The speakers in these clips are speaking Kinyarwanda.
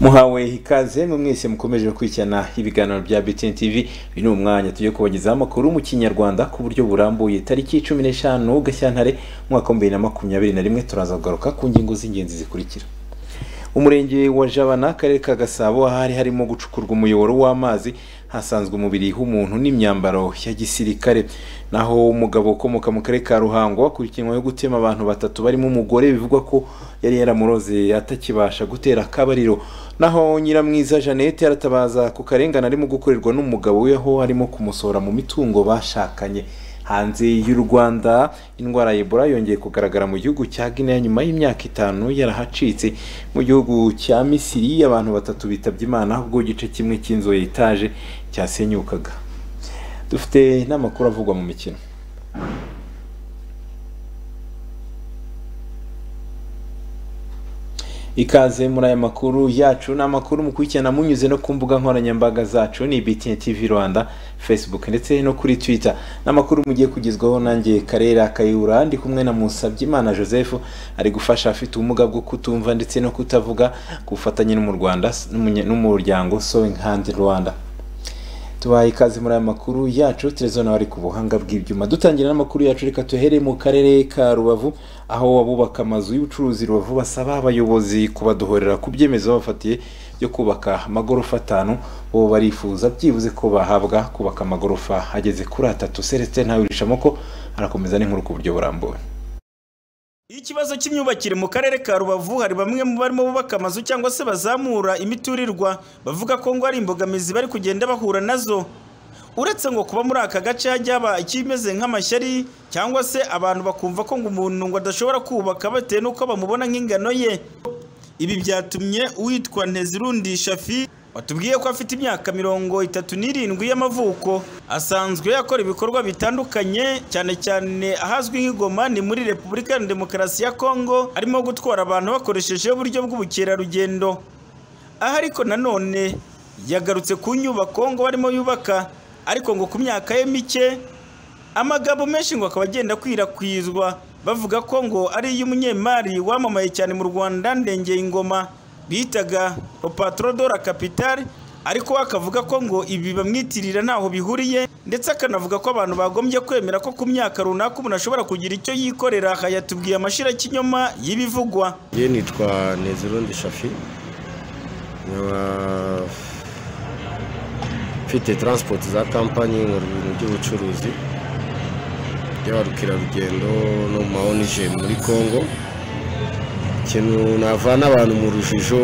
muhawe ikaze mwese mukomeje gukurikirana ibiganiro bya BTN TV uyu ni umwanya tujye kubagezaho amakuru mu kinyarwanda ku buryo burambuye tariki cumi n'eshanu gashyantare umwaka wa bibiri na makumyabiri na rimwe turaza kugaruka ku ngingo z'ingenzi zikurikira umurenge wa jabana akarere ka gasabo hari harimo gucukurwa umuyoboro w'amazi hasanzwe umubiri w'umuntu n'imyambaro ya gisirikare naho umugabo ukomoka mu karere ka ruhango akurikiranyweho gutema abantu batatu barimo umugore bivugwa ko yari yaramuroze atakibasha gutera akabariro naho nyiramwiza jeannette yaratabaza ku karengane arimo gukorerwa n'umugabo we aho arimo kumusohora mu mitungo bashakanye hanze y'u rwanda indwara ya ebola yongeye kugaragara mu gihugu cya guinea nyuma y'imyaka itanu yarahacitse mu gihugu cya misiri abantu batatu bitabye imana ubwo igice kimwe cy'inzu ya etaje cyasenyukaga dufite n'amakuru avugwa mu mikino ikaze muri aya makuru yacu ni amakuru mukurikirana munyuze no ku mbuga nkoranyambaga zacu ni BTN TV Rwanda Facebook ndetse no kuri Twitter n'amakuru mugiye kugezwaho nanjye Karera Kayura ndi kumwe na Musabyimana Joseph ari gufasha afite ubumuga bwo kutumva ndetse no kutavuga kufatanye no mu Rwanda n'umuryango Sewing Hand Rwanda tubaye ikaze muri aya makuru yacu televiziyo nawe ari ku buhanga bw'ibyuma dutangira n'amakuru yacu reka tuhere mu karere ka rubavu aho abubaka amazu y'ubucuruzi rubavu basaba abayobozi kubadohorera ku byemezo babafatiye byo kubaka amagorofa atanu bo barifuza byibuze ko bahabwa kubaka amagorofa ageze kuri atatu seretse ntawirishamo ko arakomeza n'inkuru ku buryo burambuye ikibazo cy'imyubakire mu karere ka rubavu hari bamwe mu barimo bubaka amazu cyangwa se bazamura imiturirwa bavuga ko ngo ari imbogamizi bari kugenda bahura nazo uretse ngo kuba muri aka gace hajya haba ikimeze nk'amashyari cyangwa se abantu bakumva ko ngo umuntu ngo adashobora kubaka bitewe n'uko bamubona nk'ingano ye ibi byatumye uwitwa ntezirundi shafi watubwiye ko afite imyaka mirongo itatu n'irindwi y'amavuko asanzwe akora ibikorwa bitandukanye cyane cyane ahazwi nk'igoma ni muri repubulika ya demokarasi ya kongo arimo gutwara abantu bakoresheje uburyo bw'ubukerarugendo aha ariko nanone yagarutse ku nyubako ngo barimo yubaka ariko ngo ku myaka ye mike amagambo menshi ngo akaba agenda akwirakwizwa bavuga ko ngo ari iy'umunyemari wamamaye cyane mu rwanda ndengeye ingoma bitaga opatrodora kapitari ariko akavuga ko ngo ibi bamwitirira ntaho bihuriye ndetse akanavuga ko abantu bagombye kwemera ko ku myaka runaka umuntu ashobora kugira icyo yikorera aha yatubwiye amashira y'ikinyoma y'ibivugwa ye nitwa nezirundi shafi nkaba mfite taransipoti za kampanyi mu bintu by'ubucuruzi by'abarukerarugendo no mu ma onije muri kongo ikintu navana abantu mu rujijo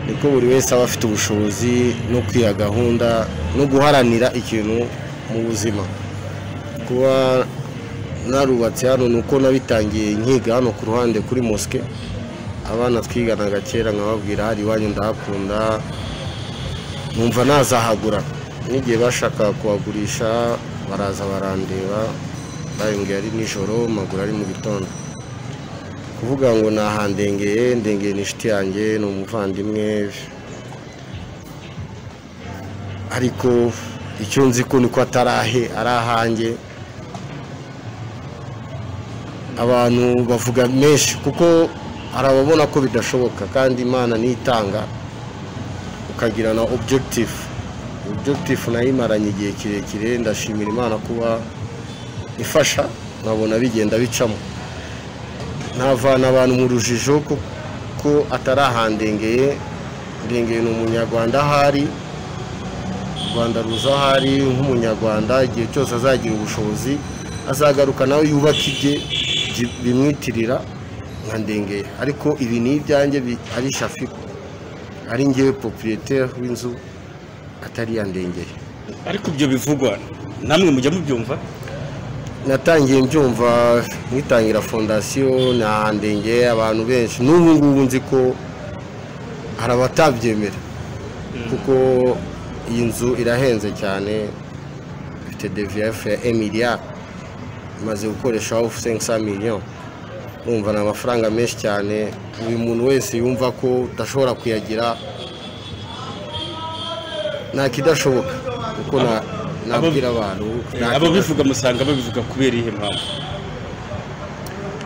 niko buri wese aba afite ubushobozi no kwiha gahunda no guharanira ikintu mu buzima kuba narubatse hano ni uko nabitangiye nkiga hano ku ruhande kuri mosike abana twiganaga kera nkababwira hari iwanyu ndahakunda numva nazahagura n'igihe bashakaga kuhagurisha baraza barandeba bayongera ari nijoro maguru ari mu gitondo kuvuga ngo nahandengeye ndengeye ni inshuti yanjye ni umuvandimwe ariko icyo nzi ko niko atarahe ari ahanjye abantu bavuga menshi kuko hari ababona ko bidashoboka kandi imana nitanga ukagira na objegitifu objegitifu nayo imaranye igihe kirekire ndashimira imana kuba ifasha nkabona bigenda bicamo ntavana abantu mu rujijo kuko atari ahandengeye ndengeye ni umunyarwanda ahari u rwanda ruza ahari nk'umunyarwanda igihe cyose azagira ubushobozi azagaruka nawe yubaka ibye bimwitirira nka ndengeye ariko ibi ni ibyanjye ari shafi ari ngewe popiriyete w'inzu atari iya ndengeye ariko ibyo bivugwa namwe mujya mubyumva natangiye mbyumva nkitangira fondasiyo nahandengeye abantu benshi n'ubu ngubu nzi ko hari abatabyemera kuko iyi nzu irahenze cyane ifite deviyefu ya emiriya imaze gukoresha ofu sensa miliyoni urumva ni amafaranga menshi cyane buri muntu wese yumva ko udashobora kuyagira nta kidashoboka kuko na nabwira abantu ababivuga musanga babivuga kubera iyihe mpamvu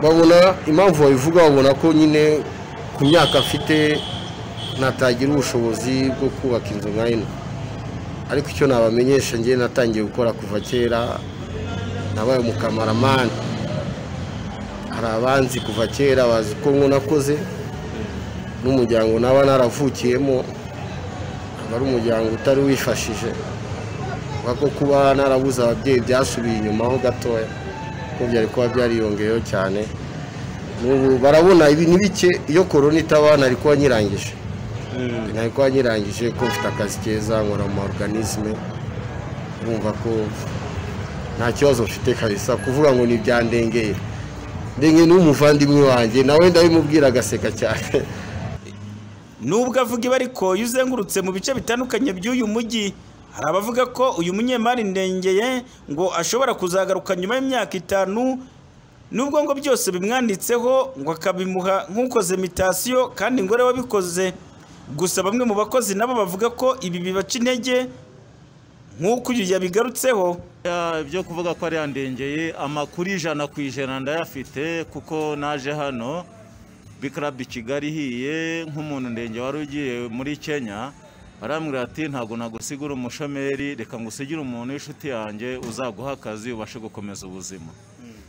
babona impamvu babivuga babona ko nyine ku myaka afite natagira ubushobozi bwo kubaka inzu nka ino ariko icyo nabamenyesha ngewe natangiye gukora kuva kera nabaye umukamaramani hari abanzi kuva kera bazi ko nakoze n'umuryango naba naravukiyemo aba ari umuryango utari wifashije ko kuba narabuze ababyeyi byasubiye inyuma ho gatoya kuko byari kuba byariyongeyeho cyane n'ubu barabona ibintu bike iyo korona itaba nari kuba nyirangije nari kuba nyirangije ko mfite akazi keza nkora mu oruganizime urumva ko nta kibazo mfite kabisa kuvuga ngo ntibyandengeye ndenge n'umuvandimwe wanjye nawe ndabimubwira agaseka cyane nubwo avuga ibi ariko iyo uzengurutse mu bice bitandukanye by'uyu mujyi hari abavuga ko uyu munyemari ndengeye ngo ashobora kuzagaruka nyuma y'imyaka itanu nubwo ngo byose bimwanditseho ngo akabimuha nk'ukoze mitasiyo kandi ngo ariwe wabikoze gusa bamwe mu bakozi nabo bavuga ko ibi bibaca intege nk'uko uyu yabigarutseho ibyo kuvuga ko ari yandengeye amakuru ijana ku ijana ndayafite kuko naje hano bikarabu i kigali ihiye nk'umuntu ndenge wari ugiye muri kenya barambwira ati ntabwo nagusigura umushomeri reka ngusigire umuntu w'inshuti yanjye uzaguha akazi ubashe gukomeza ubuzima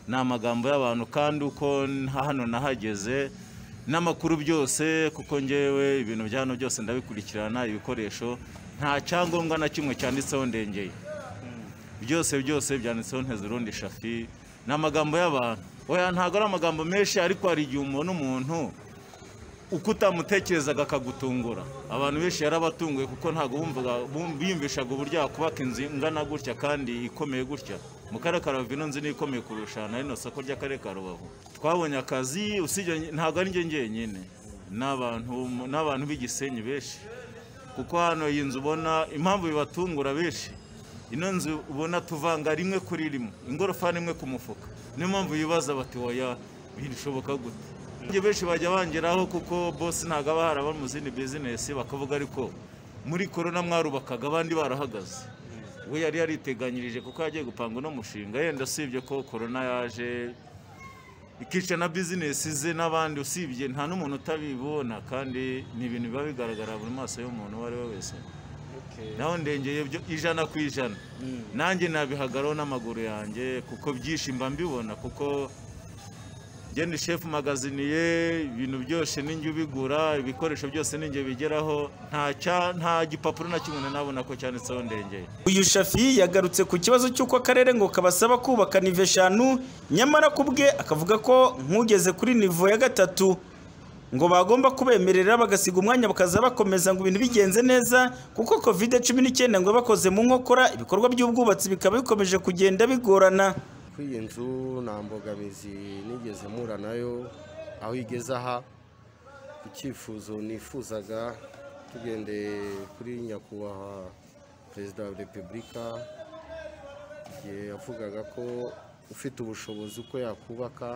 ni amagambo y'abantu kandi uko hano nahageze n'amakuru byose kuko ngewe ibintu bya hano byose ndabikurikirana ibikoresho nta cyangombwa na kimwe cyanditseho ndengeye byose byose byanditseho ntezurundi shafi ni amagambo y'abantu oya ntabwo ari amagambo menshi ariko hari igihe umuntu umuntu uko utamutekerezaga akagutungura abantu benshi yarabatunguye kuko ntabwo biyumvishaga uburyo wakubaka inzu ingana gutya kandi ikomeye gutya mu karere ka rubavu ino nzu niyo ikomeye kurusha na rino soko ry'akarere ka rubavu twabonye akazi ntabwo ari ngenyine ni abantu b'igisenyi benshi kuko hano iyi nzu ubona impamvu bibatungura benshi ino nzu ubona tuvanga rimwe kuri rimwe ingorofani imwe ku mufuka niyo mpamvu bibaza bati woya birushoboka gute njye benshi bajya bangeraho kuko bose ntabwo aba haraba mu zindi bizinesi bakavuga ariko muri korona mwarubakaga abandi barahagaze we yari yariteganyirije kuko yagiye gupanga uno mushinga yenda usibye ko korona yaje ikica na bizinesi ze n'abandi usibye nta n'umuntu utabibona kandi ni ibintu biba bigaragara buri maso y'umuntu uwo ari we wese naho ndengeye ijana ku ijana nanjye nabihagaraho n'amaguru yanjye kuko byinshi mba mbibona kuko ngende shefu magaziniye ibintu byose n'injye ubigura ibikoresho byose n'injye bigeraho nta gipapuro na kimwe nabona ko cyanditseho ndengeye uyu shafi yagarutse ku kibazo cy'uko akarere ngo kabasaba kubaka nive eshanu nyamara ku bwe akavuga ko nk'ugeze kuri nivo ya gatatu ngo bagomba kubemerera bagasiga umwanya bakaza bakomeza ngo ibintu bigenze neza kuko covid cumi n'icyenda ngo bakoze mu nkokora ibikorwa by'ubwubatsi bikaba bikomeje kugenda bigorana kuri iyi nzu nta mbogamizi nigeze mpura nayo aho igeze aha icyifuzo nifuzaga tugendeye kuri nyakubahwa perezida wa repubulika igihe yavugaga ko ufite ubushobozi uko yakubaka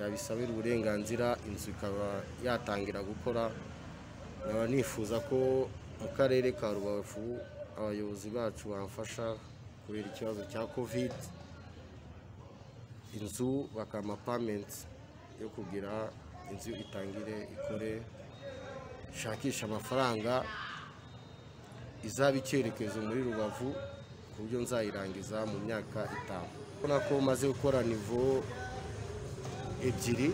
yabisabira uburenganzira inzu ikaba yatangira gukora nkaba nifuza ko mu karere ka rubavu abayobozi bacu bamfasha kubera ikibazo cya kovide inzu bakampa pamenti yo kugira inzu itangire ikore ishakisha amafaranga izaba icyerekezo muri rubavu ku buryo nzayirangiza mu myaka itanu urabona ko maze gukora nivo ebyiri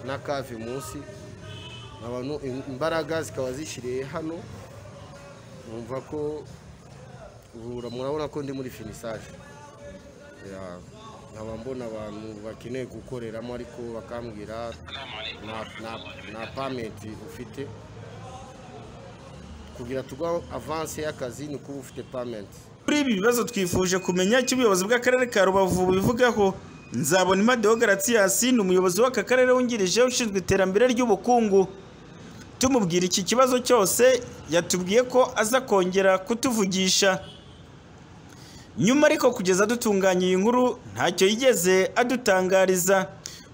na kave munsi abantu imbaraga zikaba zishyiriye hano numva ko murabona ko ndi muri finisaje nkaba mbona abantu bakeneye gukoreramo ariko bakambwira nta pamenti ufite kugira tugwa avanse y'akazi ni kuba ufite pamenti kuri ibi bibazo twifuje kumenya icyo ubuyobozi bw'akarere ka rubavu bubivugaho nzabona Deo garatiyasi ni umuyobozi w'aka karere wungirije ushinzwe iterambere ry'ubukungu tumubwira iki kibazo cyose yatubwiye ko aza kongera kutuvugisha nyuma ariko kugeza dutunganya iyi nkuru ntacyo yigeze adutangariza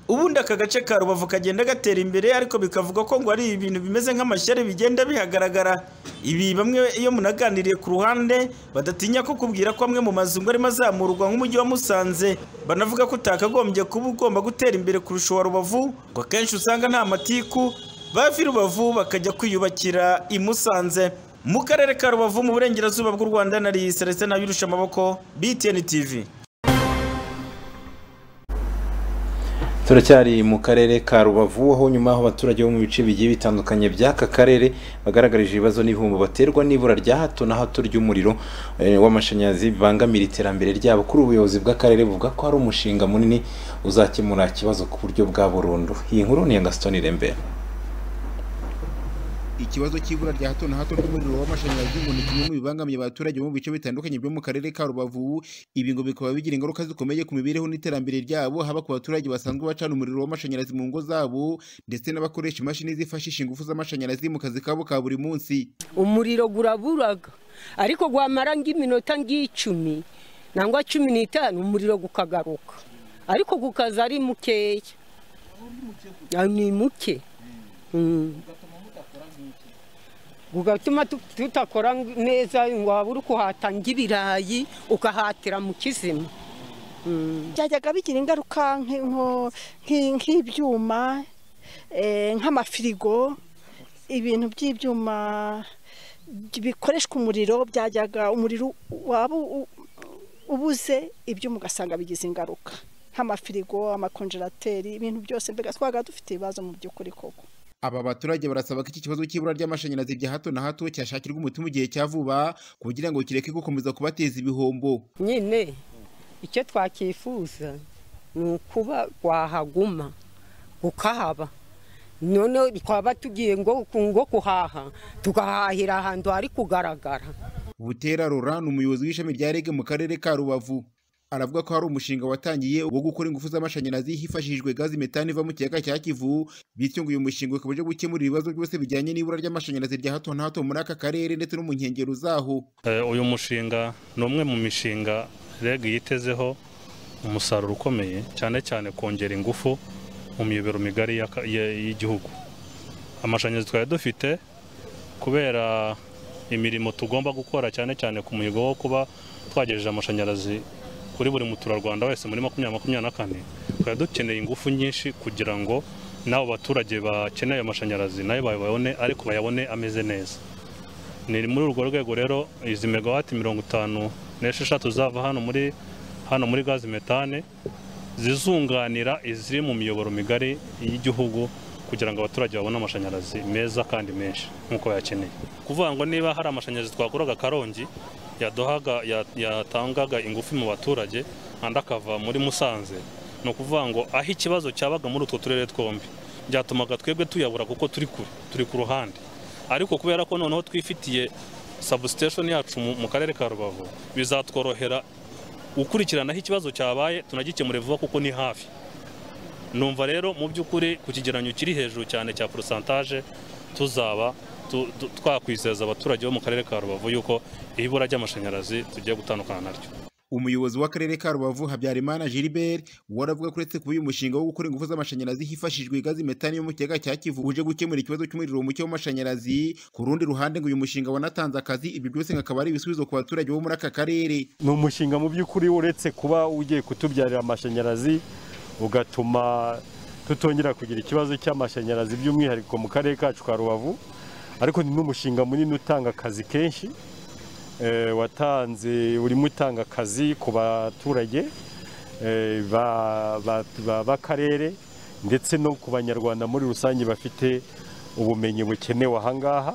ubundi aka gace ka rubavu kagenda gatera imbere ariko bikavuga ko ngo ari ibintu bimeze nk'amashyari bigenda bihagaragara ibi bamwe iyo munaganiriye ku ruhande badatinya ko kubwira ko amwe mu mazu ngo arimo azamurwa nk'umujyi wa musanze banavuga ko utakagombye kuba ugomba gutera imbere kurusha uwa rubavu ngo akenshi usanga nta matiku bava i rubavu bakajya kwiyubakira i musanze mu karere ka rubavu mu burengerazuba bw'u rwanda nari celestin abirusha amaboko btn tv turacyari mu karere ka rubavu aho nyuma aho abaturage bo mu bice bigiye bitandukanye by'aka karere bagaragarije ibibazo n'ibihombo baterwa n'ibura rya hato na hato ry'umuriro eh, w'amashanyarazi bibangamira iterambere ryabo kuri ubuyobozi bw'akarere buvuga ko hari umushinga munini uzakemura ikibazo ku buryo bwa burundu iyi nkuru ni iya gaston irembera ikibazo cy'ibura rya hato na hato ry'umuriro w'amashanyarazi ngo ni kimwe mu bibangamiye abaturage mu bice bitandukanye byo mu karere ka rubavu ibi ngo bikaba bigira ingaruka zikomeye ku mibereho n'iterambere ryabo haba ku baturage basanzwe bacana umuriro w'amashanyarazi mu ngo zabo ndetse n'abakoresha imashini zifashisha ingufu z'amashanyarazi mu kazi kabo ka buri munsi umuriro guraburaga ariko gwamara nk'iminota ng'icumi nangwa cumi n'itanu umuriro gukagaruka ariko gukaza ari mukeya Ah, ni muke Mm. ugatuma tu- tutakora ng- neza ngo habure ukuhatanga ibirayi ukahatira mu kizima byajyaga bigira ingaruka nki- nko- nki- nk'ibyuma eh, nk'amafirigo ibintu by'ibyuma by- bikoreshwa umuriro byajyaga umuriro waba u- u- ubuze ibyuma ugasanga bigize ingaruka nk'amafirigo amakonjerateri ibintu byose mbega twaga dufite ibibazo mu by'ukuri koko aba baturage barasaba ko iki kibazo cy'ibura ry'amashanyarazi rya hato na hato cyashakirwa umuti mu gihe cya vuba kugira ngo kireke gukomeza kubateza ibihombo nyine icyo twakifuza ni ukuba wahaguma ukahaba noneho twaba tugiye ngo ngo kuhaha tugahahira ahantu hari kugaragara Butera Laurent ni umuyobozi w'ishami rya REG mu karere ka Rubavu aravuga ko hari umushinga watangiye wo gukora ingufu z'amashanyarazi hifashishijwe gazi metani iva mu kiyaga cya Kivu bityo ngo uyu mushinga ukaba uje gukemura ibibazo byose bijyanye n'ibura ry'amashanyarazi rya hato na hato muri aka karere ndetse no mu nkengero zaho Eh, uyu mushinga ni umwe mu mishinga REG yitezeho umusaruro ukomeye cyane cyane kongera ingufu mu miyoboro migari y'aka- y- y'igihugu amashanyarazi twari dufite kubera imirimo tugomba gukora cyane cyane ku muhigo wo kuba twagejeje amashanyarazi kuri buri muturarwanda wese muri makumyabiri makumyabiri na kane twari dukeneye ingufu nyinshi kugira ngo n'abo baturage bakeneye amashanyarazi nayo bayabone ariko bayabone ameze neza ni muri urwo rwego rero izi megawati mirongo itanu n'esheshatu zava hano muri hano muri gazi metane zizunganira iziri mu miyoboro migari y'igihugu kugira ngo abaturage babone amashanyarazi meza kandi menshi nk'uko bayakeneye kuvuga ngo niba hari amashanyarazi twakuraga karongi yaduhaga ya- yatangaga ingufu mu baturage andi akava muri musanze ni ukuvuga ngo aho ikibazo cyabaga muri utwo turere twombi byatumaga twebwe tuyabura kuko turi kure turi ku ruhande ariko kubera ko noneho twifitiye substation yacu mu- mu karere ka rubavu bizatworohera gukurikiranaho ikibazo cyabaye tunagikemure vuba kuko ni hafi numva rero mu by'ukuri ku kigereranyo kiri hejuru cyane cya porosantaje tuzaba tu- tu- twakwizeza abaturage bo mu karere ka rubavu yuko ibura ry'amashanyarazi tugiye gutandukana naryo umuyobozi w'akarere ka Rubavu Habyarimana Gilbert we aravuga ko uretse kuba uyu mushinga wo gukora ingufu z'amashanyarazi hifashishijwe gazi metani yo mu kiyaga cya Kivu uje gukemura ikibazo cy'umuriro muke w'amashanyarazi ku rundi ruhande ngo uyu mushinga wanatanze akazi ibi byose ngo akaba ari ibisubizo ku baturage bo muri aka karere ni umushinga mu by'ukuri uretse kuba ugiye kutubyarira amashanyarazi ugatuma tutongera kugira ikibazo cy'amashanyarazi by'umwihariko mu karere kacu ka rubavu ariko ni n'umushinga munini utanga akazi kenshi eh, watanze urimo utanga akazi ku baturage eh, ba- ba- ba- b'akarere ndetse no ku banyarwanda muri rusange bafite ubumenyi bukenewe ahangaha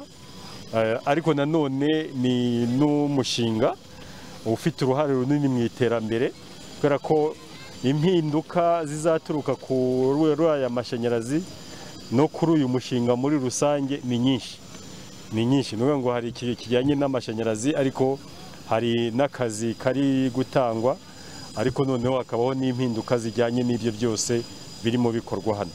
Eh, ariko nanone ni n'umushinga ufite uruhare runini mu iterambere kubera ko impinduka zizaturuka kuri aya mashanyarazi no kuri uyu mushinga muri rusange ni nyinshi ni nyinshi ni ukuvuga ngo hari ikintu kijyanye n'amashanyarazi ariko hari n'akazi kari gutangwa ariko noneho hakabaho n'impinduka zijyanye n'ibyo byose birimo bikorwa hano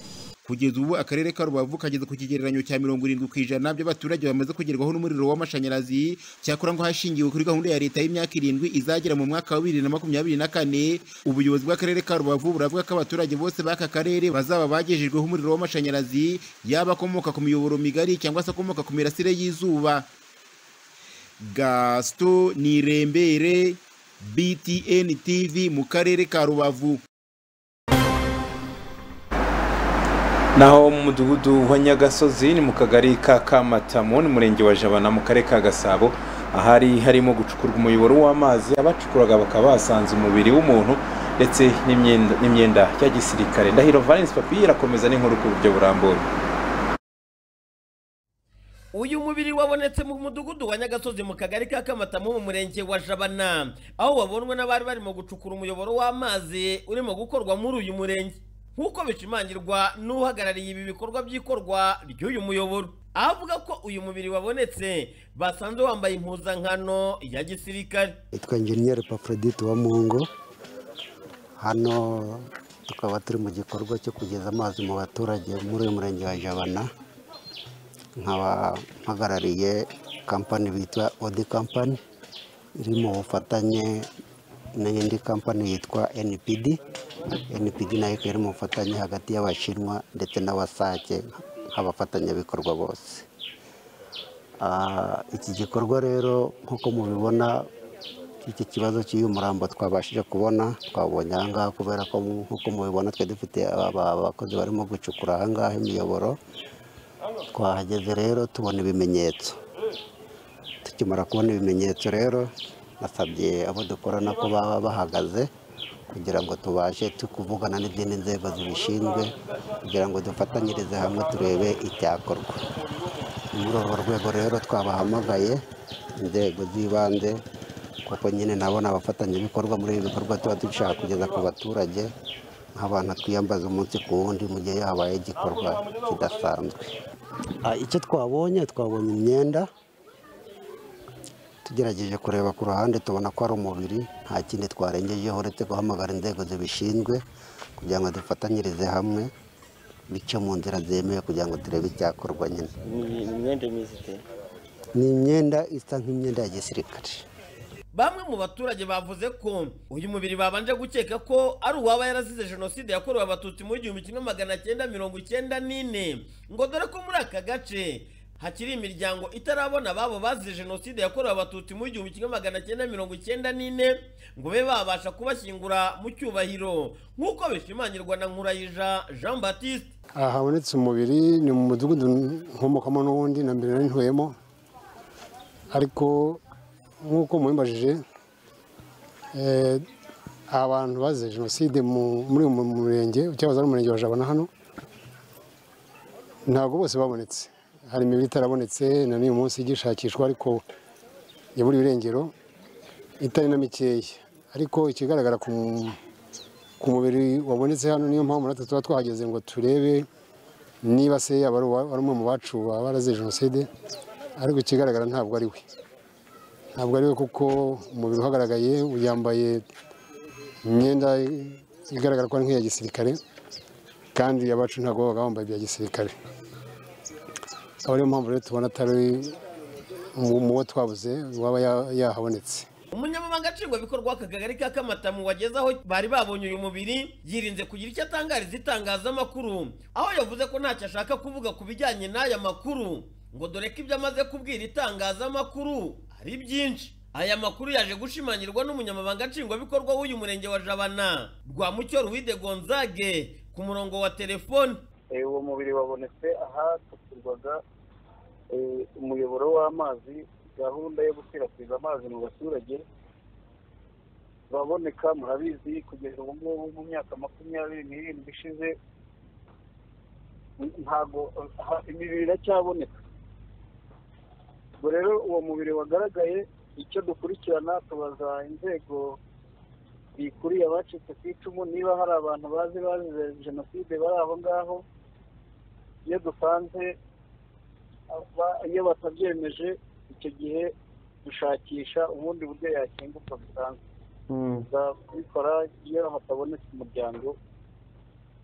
kugeza ubu akarere ka rubavu kageze ku kigereranyo cya mirongo irindwi ku ijana by'abaturage bamaze kugerwaho n'umuriro w'amashanyarazi cyakora ngo hashingiwe kuri gahunda ya leta y'imyaka irindwi izagera mu mwaka wa bibiri na makumyabiri na kane ubuyobozi bw'akarere ka rubavu buravuga ko abaturage bose b'aka karere bazaba bagejejweho umuriro w'amashanyarazi yaba akomoka ku miyoboro migari cyangwa se akomoka ku mirasire y'izuba gasito nirembere btn tv mu karere ka rubavu naho mu mudugudu wa nyagasozi ni mu kagari ka kamatamu ni murenge wa jabana mu karere ka gasabo ahari harimo gucukurwa umuyoboro w'amazi abacukuraga bakaba basanze umubiri w'umuntu ndetse n'imyenda- n'imyenda ya gisirikare ndahiro valence papi irakomeza n'inkuru ku buryo burambuye uyu mubiri wabonetse mu mudugudu wa nyagasozi mu kagari ka kamatamu mu murenge wa jabana aho wabonwe n'abari barimo gucukura umuyoboro w'amazi urimo gukorwa muri uyu murenge nk'uko bishimangirwa n'uhagarariye ibi bikorwa by'ikorwa ry'uyu muyoboro aho avuga ko uyu mubiri wabonetse basanze wambaye impuzankano ya gisirikare yitwa enjeniyeri paprodite wa mungo hano tukaba turi mu gikorwa cyo kugeza amazi mu baturage muri uyu murenge wa jabana nkaba mpagarariye kampani bitwa odi kampani iri mu bufatanye n'indi kampani yitwa npd npd nayo ikaba iri mu bufatanye hagati y'abashinwa ndetse n'abasake nk'abafatanyabikorwa bose Ah, iki gikorwa rero nk'uko mubibona iki kibazo cy'uyu murambo twabashije kubona twabonye aha ngaha kubera ko nk'uko mubibona twe dufite aba- abakozi barimo gucukura aha ngaha imiyoboro twahageze rero tubona ibimenyetso tukimara kubona ibimenyetso rero nasabye abo dukorana ko baba bahagaze kugira ngo tubashe tu- kuvugana n'izindi nzego zibishinzwe kugira ngo dufatanyirize hamwe turebe icyakorwa muri urwo rwego rero twabahamagaye inzego z'ibanze kuko nyine nabo ni abafatanyabikorwa muri ibi bikorwa tuba dushaka kugeza ku baturage nk'abantu twiyambaza umunsi ku wundi mu gihe habaye igikorwa kidasanzwe Ah, icyo twabonye twabonye imyenda tugerageje kureba ku ruhande tubona ko ari umubiri nta kindi twarengejeho uretse guhamagara inzego zibishinzwe kugira ngo dufatanyirize hamwe bice mu nzira zemewe kugira ngo turebe icyakorwa nyine imyenda imeze ite ni imyenda isa nk'imyenda ya gisirikare bamwe mu baturage bavuze ko uyu mubiri babanje gukeka ko ari uwaba yarazize jenoside yakorewe abatutsi mu gihumbi kimwe magana cyenda mirongo icyenda n'ine ngo dore ko muri aka gace hakiri imiryango itarabona ababo bazize jenoside yakorewe abatutsi mu gihumbi kimwe magana cyenda mirongo icyenda n'ine ngo be babasha kubashyingura mu cyubahiro nk'uko bishimangirwa na nkurayija jean baptiste aha habonetse umubiri ni mu mudugudu nkomokamo n'ubundi na mbere nari ntuyemo ariko nk'uko mubimbajije eh, abantu bazize jenoside mu- muri uyu mu- murenge cyahoze ari umurenge wa jabana hano ntabwo bose babonetse hari imibiri itarabonetse na n'uyu munsi igishakishwa ariko yabura irengero itari na mikeya ariko ikigaragara ku ku mubiri wabonetse hano niyo mpamvu natwe tuba twahageze ngo turebe niba se yaba ari uwa- ari umwe mu bacu baba barazize jenoside ariko ikigaragara ntabwo ari we ntabwo ari we kuko umubiri uhagaragaye yambaye imyenda igaragara ko ari nk'iya gisirikare kandi abacu ntabwo babaga bambaye ibya gisirikare akaba ariyo mpamvu rero tubona atari mu- mu wo twabuze waba ya- yahabonetse umunyamabanga nshingwabikorwa w'akagari ka kamatamu wagezeho bari babonye uyu mubiri yirinze kugira icyo atangariza itangazamakuru aho yavuze ko ntacyo ashaka kuvuga ku bijyanye n'aya makuru ngo dore ko ibyo amaze kubwira itangazamakuru ari byinshi aya makuru yaje gushimangirwa n'umunyamabanga nshingwabikorwa w'uyu murenge wa jabana rwa mucyo ruwide gonzage ku murongo wa telefoni Eh, uwo mubiri wabonetse ahacukurwaga eh, umuyoboro w'amazi gahunda yo gukwirakwiza amazi mu baturage baboneka murabizi kugeza ubu ngubu mu myaka makumyabiri n'irindwi ishize n- ntago ha- imibiri iracyaboneka ubwo rero uwo mubiri wagaragaye icyo dukurikirana tubaza inzego zikuriye abacitse ku icumu niba hari abantu bazi bazize jenoside bari aho ngaho iyo dusanze aba- iyo batabyemeje icyo gihe dushakisha ubundi buryo yakingurwa bisanzwe tuzabikora iyo hatabonetse umuryango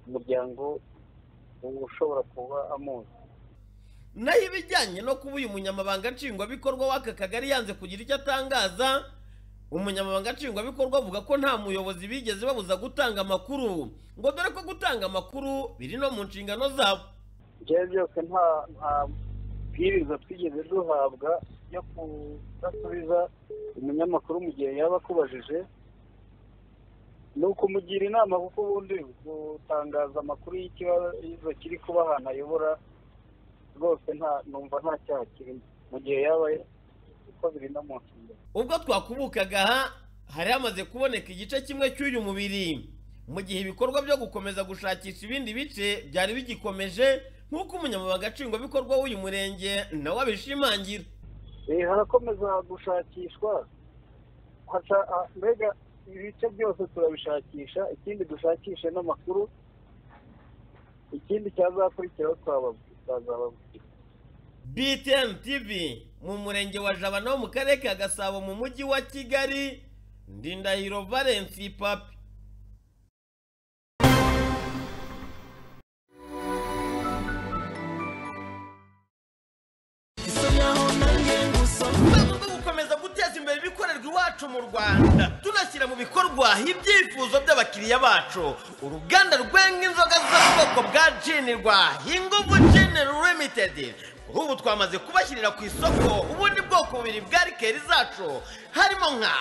umuryango uba ushobora kuba amuzi naho ibijyanye no kuba uyu munyamabanga nshingwabikorwa w'aka kagari yanze kugira icyo atangaza umunyamabanga nshingwabikorwa avuga ko nta muyobozi bigeze babuza gutanga amakuru ngo dore ko gutanga amakuru biri no mu nshingano zabo byari byose nta nta bwiriza twigeze duhabwa yo kudasubiza umunyamakuru mu gihe yaba akubajije ni ukumugira inama kuko ubundi gutangaza amakuru y'ikibazo kiri kuba ahantu ayobora rwose nta numva nta cyaha kirimo mu gihe yaba uko biri no mu nshingano ubwo twakubukaga aha hari hamaze kuboneka igice kimwe cy'uyu mubiri mu gihe ibikorwa byo gukomeza gushakisha ibindi bice byari bigikomeje nk'uko umunyamabanga nshingwabikorwa w'uyu murenge nawe abishimangira Eh, harakomeza gushakishwa Hasha- ah, mbega ibice byose turabishakisha ikindi dushakishe n'amakuru ikindi cyazakurikiraho twababwi- twazababwira btn tv mu murenge wa jabana wo mu karere ka gasabo mu mujyi wa kigali ndindahiro valensi papi rwego rwo gukomeza guteza imbere ibikorerwa iwacu mu rwanda tunashyira mu bikorwa ibyifuzo by'abakiriya bacu uruganda rwenga inzoga z'ubwoko bwa jinirwa inguvu general limited kuri ubu twamaze kubashyirira ku isoko ubundi bwoko bubiri bwa rikeri zacu harimo nka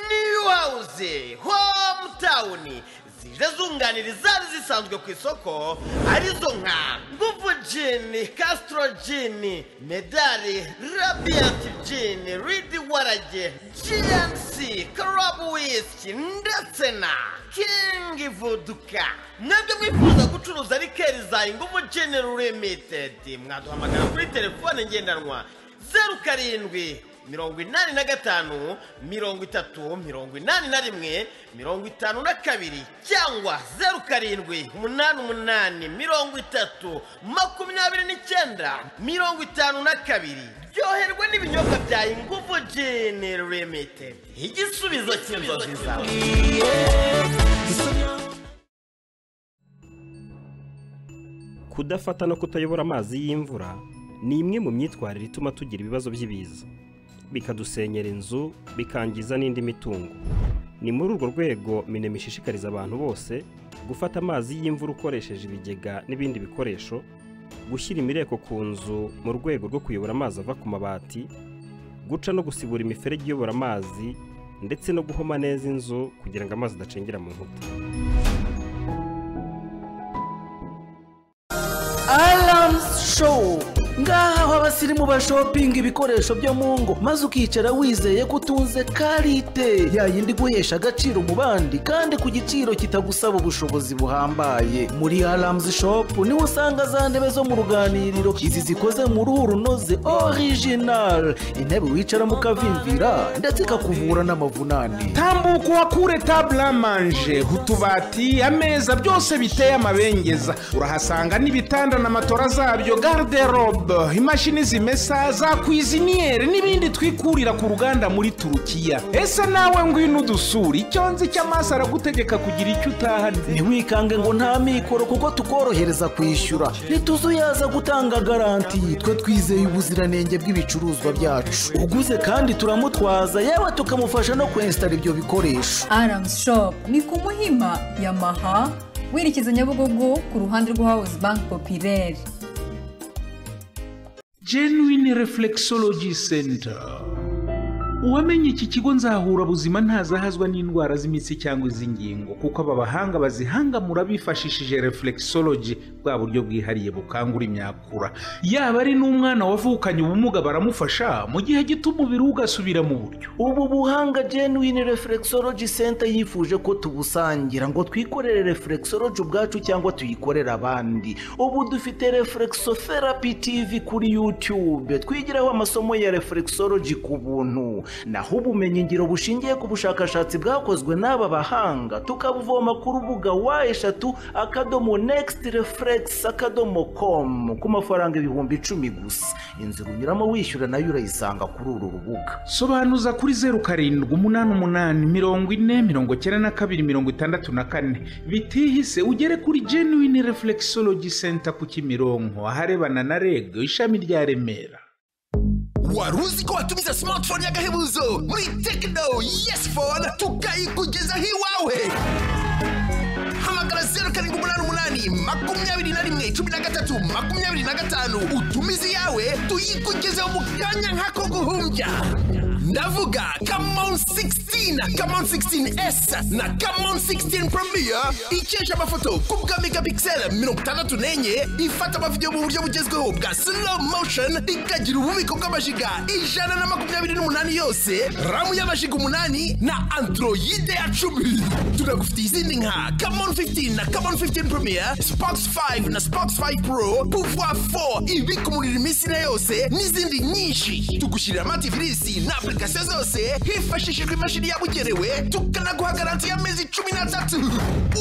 new house hometown zije zunganira izari zisanzwe ku isoko arizo nka nguvu jini castro jini medali radiant jini ridi warage gnc karabu wiski ndetse na kingi voduka mwebwe mwifuza gucuruza rikeri za inguvu jini limited mwaduhamagara kuri telefone ngendanwa zeru karindwi mirongo inani na gatanu mirongo itatu mirongo inani na rimwe mirongo itanu na kabiri cyangwa zeru karindwi umunani umunani mirongo itatu makumyabiri n'icyenda mirongo itanu na kabiri ryoherwa n'ibinyobwa bya inguvu jini limited igisubizo cy'inzozi zawe kudafata no kutayobora amazi y'imvura ni imwe mu myitwarire ituma tugira ibibazo by'ibiza bikadusenyera inzu bikangiza n'indi mitungo ni muri urwo rwego minema ishishikariza abantu bose gufata amazi y'imvura ukoresheje ibigega n'ibindi bikoresho gushyira imireko ku nzu mu rwego rwo kuyobora amazi ava ku mabati guca no gusibura imiferege iyobora amazi ndetse no guhoma neza inzu kugira ngo amazi adacengera mu nkuta Alarms Show ngaha aho abasirimu bashopinga ibikoresho byo mu ngo maze ukicara wizeye ko utunze karite ya yindi guhesha agaciro mu bandi kandi ku giciro kitagusaba ubushobozi buhambaye muri Alarms Shop niho usanga za ntebe zo mu ruganiriro izi zikoze mu ruhu runoze original intebe wicaramo ukavimvira ndetse ikakuvura n'amavunane tambuka uhakure tabula manje utubati ameza byose biteye amabengeza urahasanga n'ibitanda na matora zabyo garderobe imashini zimesa za kwiziniyeri n'ibindi twikurira ku ruganda muri turukiya ese nawe ngwino udusura icyo nzi cy'amaso aragutegeka kugira icyo utahana ntiwikange ngo nta mikoro kuko tukorohereza kwishyura ntituzuyaza gutanga garanti twe twizeye ubuziranenge bw'ibicuruzwa byacu uguze kandi turamutwaza yewe tukamufasha no kwensitara ibyo bikoresho Arams Shop ni ku Muhima ya Maha werekeza Nyabugogo ku ruhande rwa House Bank Populaire. genuine reflexology center uwamenye iki kigo nzahura buzima ntazahazwa n'indwara z'imitsi cyangwa iz'ingingo kuko aba bahanga bazihangamura bifashishije reflexology bwa buryo bwihariye bukangura imyakura yaba ari n'umwana wavukanye ubumuga baramufasha mu gihe gito umubiri we ugasubira mu buryo ubu buhanga genuine reflexology center yifuje ko tubusangira ngo twikorere reflexology ubwacu cyangwa tuyikorere abandi ubu dufite reflexotherapy tv kuri youtube twigiraho amasomo ya reflexology ku buntu naho ubumenyi ngiro bushingiye ku bushakashatsi bwakozwe n'aba bahanga tukabuvoma ku rubuga wa eshatu akadomo next reflex akadomo com ku mafaranga ibihumbi icumi gusa inzira unyuramo wishyura nayo urayisanga kuri uru rubuga sobanuza kuri zeru karindwi umunani umunani mirongo ine mirongo icyenda na kabiri mirongo itandatu na kane bitihise ugere kuri genuine reflexology center ku kimironko aharebana na reg ishami rya remera wari uzi ko watumiza smartphone y'agahebuzo muri tekino yesi fone tukayikugezaho iwawe hamagara zeru karindwi umunani umunani makumyabiri na rimwe cumi na gatatu makumyabiri na gatanu utumize iyawe tuyikugezeho mu kanya nk'ako guhumbya ndavuga kamon 16 kamon 16s na kamon 16 premier ikesha amafoto ku bwa megapixel mirongo itandatu n'enye ifata amavidewo mu buryo bugezweho bwa slow motion ikagira ububiko bw'amajiga ijana na makumyabiri n'umunani yose ramu y'amajiga umunani na androide ya cumi tunagufitiye izindi nka kamon 15 na kamon 15 premier spox 5 na spox 5 pro pouvoir 4 ibika umuriro iminsi na yose n'izindi nyinshi tugushyirira amativirisi na application zose hifashishijwe imashini yabugenewe tukanaguha garanti y'amezi cumi n'atatu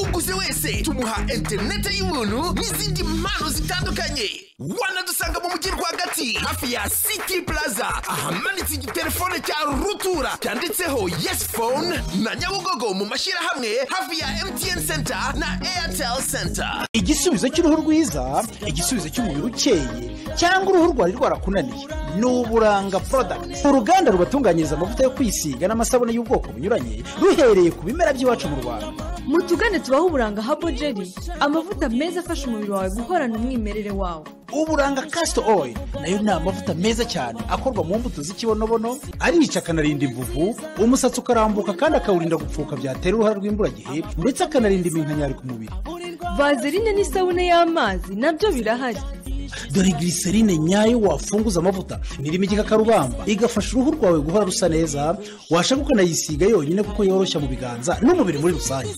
uguze wese tumuha interinete y'ubuntu n'izindi mpano zitandukanye wanadusanga mu mujyi rwagati hafi ya city plaza ahamanitse igitelefone cya rutura cyanditseho yes phone na nyabugogo mu mashyirahamwe hafi ya mtn center na airtel center igisubizo cy'uruhu rwiza igisubizo cy'umubiri ukeye cyangwa uruhu rwari rwarakunaniye ni uburanga porodagiti uruganda rubatunganyiriza amavuta yo kwisiga n'amasabune y'ubwoko bunyuranye ruhereye ku bimera by'iwacu mu rwanda mutugane tubaho uburanga habo jeri amavuta meza afasha umubiri wawe guhorana umwimerere wawo uburanga kasito oil nayo ni amavuta meza cyane akorwa mu mbuto z'ikibonobono arica akanarinda imvuvu umusatsi ukarambuka kandi akawurinda gupfuka byatera uruhara rw'imburagihe ndetse akanarinda iminkanyari ku mubiri vazerine n'isabune y'amazi nabyo birahari dore giriserine nyayo wafunguza amavuta nirimo igikakarubamba igafasha uruhu rwawe guhora rusa neza washaka ukanayisiga yonyine kuko yoroshya mu biganza n'umubiri muri rusange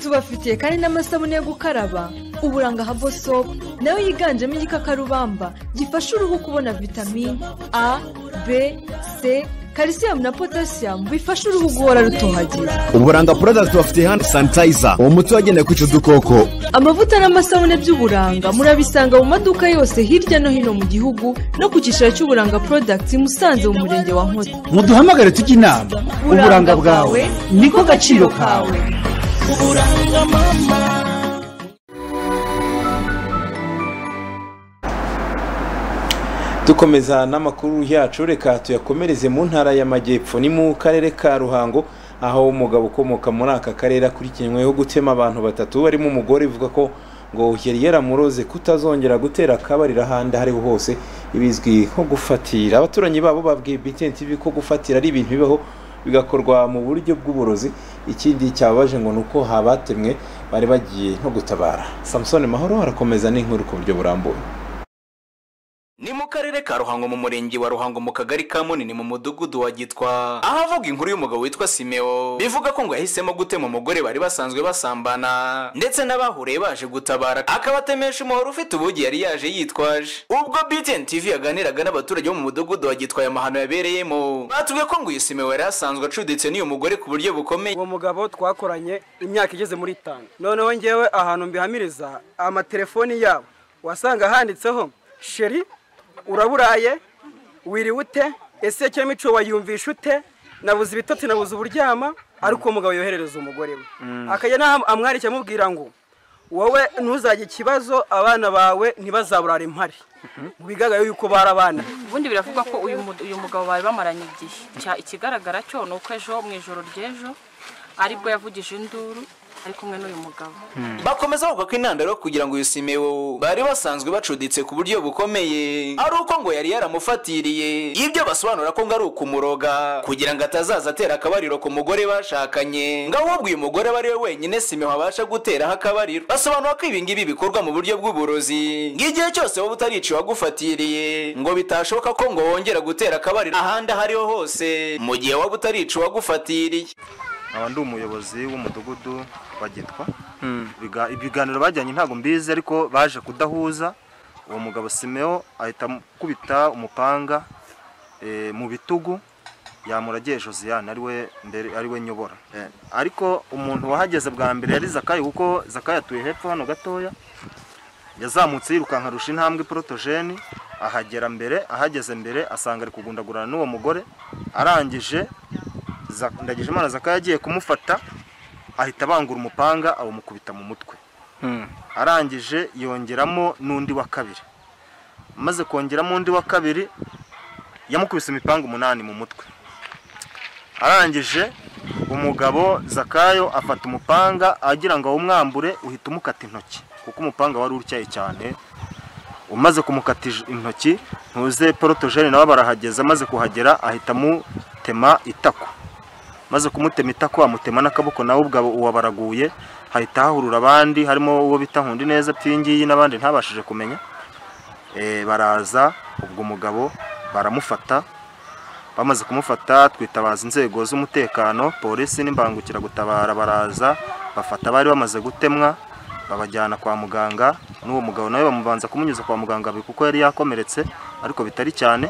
tubafitiye kandi n'amasabune yo gukaraba uburanga habo sopu nayo yiganjemo igikakarubamba gifasha uruhu kubona vitamini a b c kalisiyumu na potasiyamu bifasha uruhu guhora rutohagira uburanga porodagiti bafite hano sanitayiza uwo muti wagenewe kwica udukoko amavuta n'amasabune by'uburanga murabisanga mu maduka yose hirya no hino mu gihugu no ku cyicaro cy'uburanga porodagiti i musanze mu murenge wa nkozi muduhamagare tujye inama uburanga bwawe niko gaciro kawe uburanga mama dukomeza n'amakuru yacu reka tuyakomereze mu ntara y'amajyepfo ni mu karere ka ruhango aho umugabo ukomoka muri aka karere akurikiranyweho gutema abantu batatu barimo umugore ivuga ko ngo yari yaramuroze kutazongera gutera akabariro ahandi aho ariho hose ibizwi nko gufatira abaturanyi babo babwiye BTN TV ko gufatira ari ibintu bibaho bigakorwa mu buryo bw'uburozi ikindi cyababaje ngo ni uko habatemwe bari bagiye nko gutabara samusoni mahoro arakomeza n'inkuru ku buryo burambuye ni mu karere ka ruhango mu murenge wa ruhango mu kagari ka munini mu mudugudu wa gitwa ahavuga inkuru y'umugabo witwa simeo bivuga ko ngo yahisemo gutema umugore bari basanzwe basambana ndetse n'abahuriye baje gutabara akabatemesha umuhoro ufite ubugi yari yaje yitwaje ubwo btn tv yaganiraga n'abaturage bo mu mudugudu wa gitwa aya mahano yabereyemo batubwiye ko ngo uyu simeo yari asanzwe acuditse n'uyu mugore ku buryo bukomeye uwo mugabo twakoranye imyaka igeze muri itanu noneho ngewe ahantu mbihamiriza amatelefoni yabo wasanga handitseho sheri uraburaye wiriwe ute ese cyangwa imico wayumvisha ute nabuze ibitotsi nabuze uburyama ariko uwo mugabo yoherereza umugore we akajya n'aho amwarikira amubwira ngo wowe ntuzajye ikibazo abana bawe ntibazaburare impari mu bigaragara yuko barabana ubundi biravugwa ko uyu mugabo bari bamaranye igihe ikigaragara cyo ni uko ejo mu ijoro ry'ejo aribwo yavugije induru ari kumwe n'uyu mugabo bakomeza bavuga ko intandaro yo kugira ngo uyu simeo bari basanzwe bacuditse ku buryo bukomeye ari uko ngo yari yaramufatiriye ibyo basobanura ko ngo ari ukumuroga kugira ngo atazaza atera akabariro ku mugore bashakanye ngo ahubwo uyu mugore aba ari we wenyine simeo abasha guteraho akabariro basobanura ko ibi ngibi bikorwa mu buryo bw'uburozi ng'igihe cyose wowe utarica uwagufatiriye ngo bitashoboka ko ngo wongera gutera akabariro ahandi aho ariho hose mu gihe waba utarica uwagufatiriye nkaba ndi umuyobozi w'umudugudu wa gitwa ibiganiro bajyanye ntabwo mbizi ariko baje kudahuza uwo mugabo simeo ahita akubita umupanga mu bitugu yamuragiye josiane ari we nyobora ariko umuntu wahageze bwa mbere yari zakayi kuko zakayi atuye hepfo hano gatoya yazamutse yirukanka arusha intambwe porotogeni ahagera mbere ahageze mbere asanga ari kugundagurana n'uwo mugore arangije ndagije imana zaka yagiye kumufata ahita abangura umupanga awumukubita mu mutwe arangije yongeramo n'undi wa kabiri maze kongeramo undi wa kabiri yamukubise imipanga umunani mu mutwe arangije umugabo zakayo afata umupanga agira ngo awumwambure uhita umukata intoki kuko umupanga wari utyaye cyane umaze kumukata intoki ntuze porotogene nawe barahageze amaze kuhagera ahita amu amutema itako maze kumutema itako amutema n'akaboko nawe ubwo uwo baraguye hahita hahurura abandi harimo uwo bita nkundi neza pingiyi n'abandi ntabashije kumenya Eh, baraza ubwo umugabo baramufata bamaze kumufata twitabaza inzego z'umutekano polisi n'imbangukiragutabara baraza bafata abari bamaze gutemwa babajyana kwa muganga n'uwo mugabo nawe bamubanza kumunyuza kwa muganga kuko yari yakomeretse ariko bitari cyane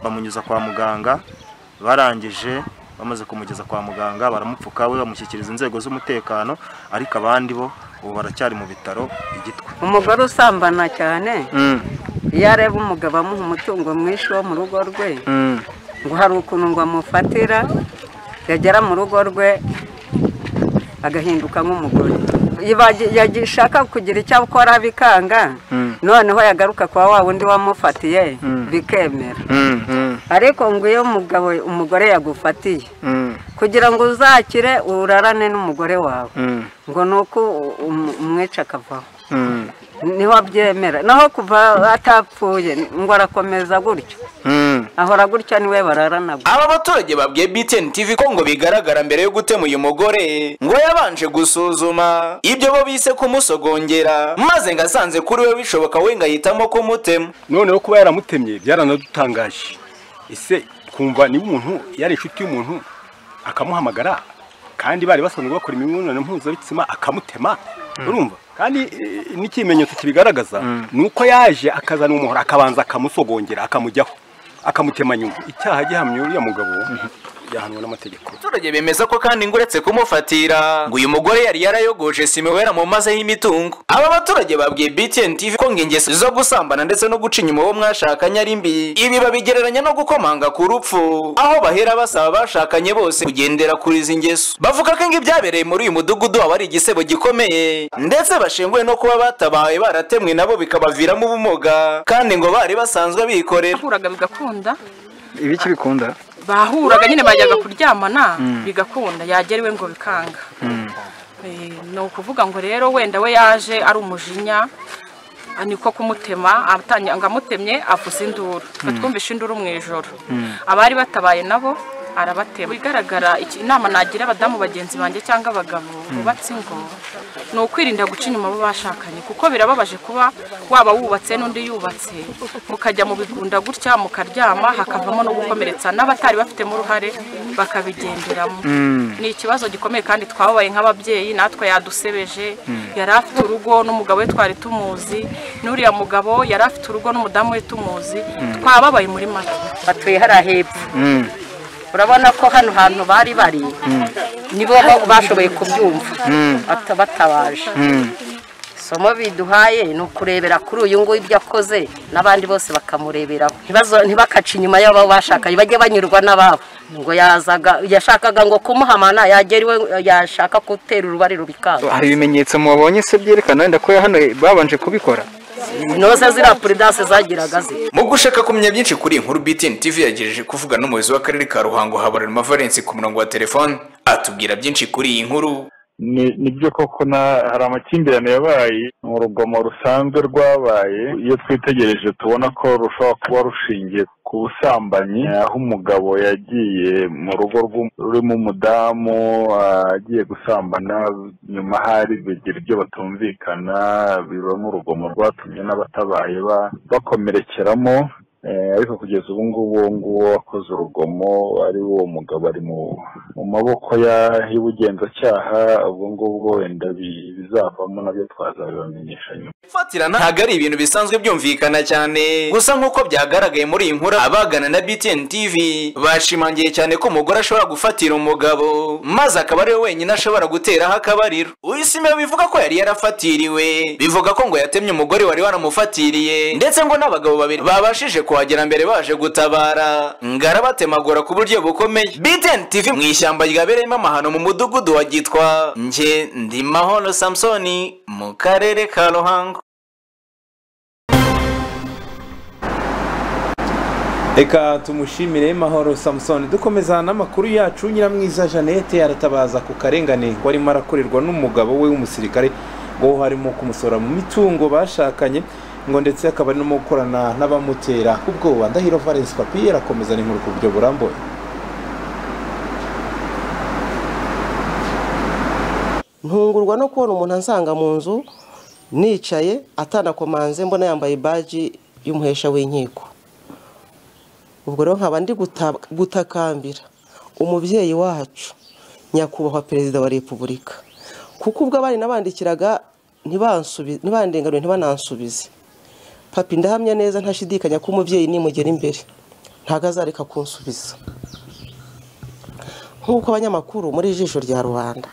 bamunyuza kwa muganga barangije bamaze kumugeza kwa muganga baramupfuka we bamushyikiriza inzego z'umutekano ariko abandi bo ubu baracyari mu bitaro igitwe umugore usambana cyane Mm. iyo areba umugabo amuha umutungo mwinshi wo mu rugo rwe Mm. ngo hari ukuntu ngo amufatira yagera mu rugo rwe agahinduka nk'umugore Yibagi- yagishaka kugira icyo akora bikanga Mm. noneho yagaruka kwa wa wundi wamufatiye bikemera ariko ngo iyo umugabo umugore yagufatiye kugira ngo uzakire urarane n'umugore wawe ngo ni uko u- um- umwica akavaho niho abyemera naho kuva atapfuye ngo arakomeza gutyo ahora gutya niwe bararana gutya aba baturage babwiye BTN TV ko ngo bigaragara mbere yo gutema uyu mugore ngo yabanje gusuzuma ibyo bo bise kumusogongera maze ngo asanze kuri we bishoboka we ngo ahitamo kumutema noneho kuba yaramutemye byaranadutangaje ese twumva niba umuntu yari inshuti y'umuntu akamuhamagara kandi bari basanzwe bakora imibonano mpuzabitsina akamutema urumva kandi eh, n'ikimenyetso kibigaragaza ni uko yaje akazana umuhoro akabanza akamusogongera akamujyaho akamutema nyuma icyaha gihamye uriya mugabo yahanwe n'amategeko abaturage bemeza ko kandi ngo uretse kumufatira ngo uyu mugore yari yarayogoje simeho yaramumazeho imitungo aba baturage babwiye BTN TV ko ngo ingeso zo gusambana ndetse no guca inyuma uwo mwashakanye ari mbi ibi babigereranya no gukomanga ku rupfu aho bahera basaba abashakanye bose kugendera kuri izi ngeso bavuga ko ngo ibyabereye muri uyu mudugudu aba ari igisebo gikomeye ndetse bashenguwe no kuba batabaye baratemwe nabo bikabaviramo ubumuga kandi ngo bari basanzwe bikorera bahuraga bigakunda ibiki bikunda bahuraga nyine bajyaga kuryamana Mm. bigakunda yagera iwe ngo bikanga Eh, ni ukuvuga ngo rero wenda we yaje ari umujinya ah, niko kumutema atanya- ngo amutemye avuza induru Mm. twumvishe induru mu ijoro abari batabaye nabo arabatema bigaragara iki- inama nagira abadamu bagenzi banjye cyangwa abagabo bubatse ingo ni ukwirinda guca inyuma abo bashakanye kuko birababaje kuba waba wubatse n'undi yubatse mukajya mu bigunda gutya mukaryama hakavamo no gukomeretsa n'abatari bafitemo uruhare bakabigenderamo Mm. ni ikibazo gikomeye kandi twababaye nk'ababyeyi natwe yadusebeje Mm. yari afite urugo n'umugabo we twari tumuzi n'uriya mugabo yari afite urugo n'umudamu we tumuzi Mm. twababaye muri make batuye hariya hepfo urabona ko hano hantu bari bari nibo bo bashoboye kubyumva bata- batabaje somo biduhaye ni ukurebera kuri uyu nguyu ibyo akoze n'abandi bose bakamureberaho Ntibazo- ntibakace inyuma y'abo bashakanye bajye banyurwa n'ababo ngo yazaga yashakaga ngo kumuhamana yagera iwe yashaka gutera urubari rubikanga hari ibimenyetso mubonye se byerekana wenda ko hano babanje kubikora inoze ziriya puridanse zagiraga ze mu gushaka kumenya byinshi kuri iyi nkuru BTN TV yagejeje kuvuga n'umuyobozi w'akarere ka Ruhango Habarurema Valence ku murongo wa telefone atubwira byinshi kuri iyi nkuru Ni- nibyo koko na hari amakimbirane yabaye mu rugomo rusanzwe rwabaye iyo twitegereje tubona ko rushobora kuba rushingiye ku busambanyi eh, aho umugabo yagiye mu rugo rw'um- rurimo umudamu ah, agiye gusambana nyuma hari bigira ibyo batumvikana biba n'urugomo rwatumye n'abatabaye ba- bakomerekeramo Eh, ariko kugeza ubu ngubu uwo nguwo wakoze urugomo ari wo mugabo ari mu mu maboko ya- y'ubugenzacyaha ubwo ngubwo wenda bi- bizavamo nabyo twazabibamenyesha nyuma gufatira ntabwo ari ibintu bisanzwe byumvikana cyane gusa nk'uko byyagaragaye muri iyi nkuru abagana na BTN TV bashimangiye cyane ko umugore ashobora gufatira umugabo maze akaba ariwe wenyine ashobora guteraho akabariro uyisimira bivuga ko yari yarafatiriwe bivuga ko ngo yatemye umugore wari waramufatiriye ndetse ngo n'abagabo babiri babashije kuhagera mbere baje gutabara ngo arabatemagura ku buryo bukomeye BTN TV mu ishyamba ryabereyemo amahano mu mudugudu wa gitwa nge ndimahoro Samsoni mu karere ka Ruhango reka tumushimire mahoro samusoni dukomeza n'amakuru yacu nyiramwiza jeannette aratabaza ku karengane ngo arimo arakorerwa n'umugabo we w'umusirikare ngo harimo kumusora mu mitungo bashakanye ngo ndetse akaba ari no mu gukorana n'abamutera ubwoba ndahiro valence papiye arakomeza n'inkuru ku buryo burambuye ntungurwa no kubona umuntu ansanga mu nzu nicaye atanakomanze mbona yambaye baji y'umuhesha w'inkiko ubwo rero nkaba ndi guta- gutakambira umubyeyi wacu nyakubahwa perezida wa repubulika kuko ubwo abana nabandikiraga ntibansubi- ntibandenganure ntibanansubize papi ndahamya neza ntashidikanya ko umubyeyi nimugera imbere ntabwo azareka kunsubiza nk'uko abanyamakuru muri ijisho rya rubanda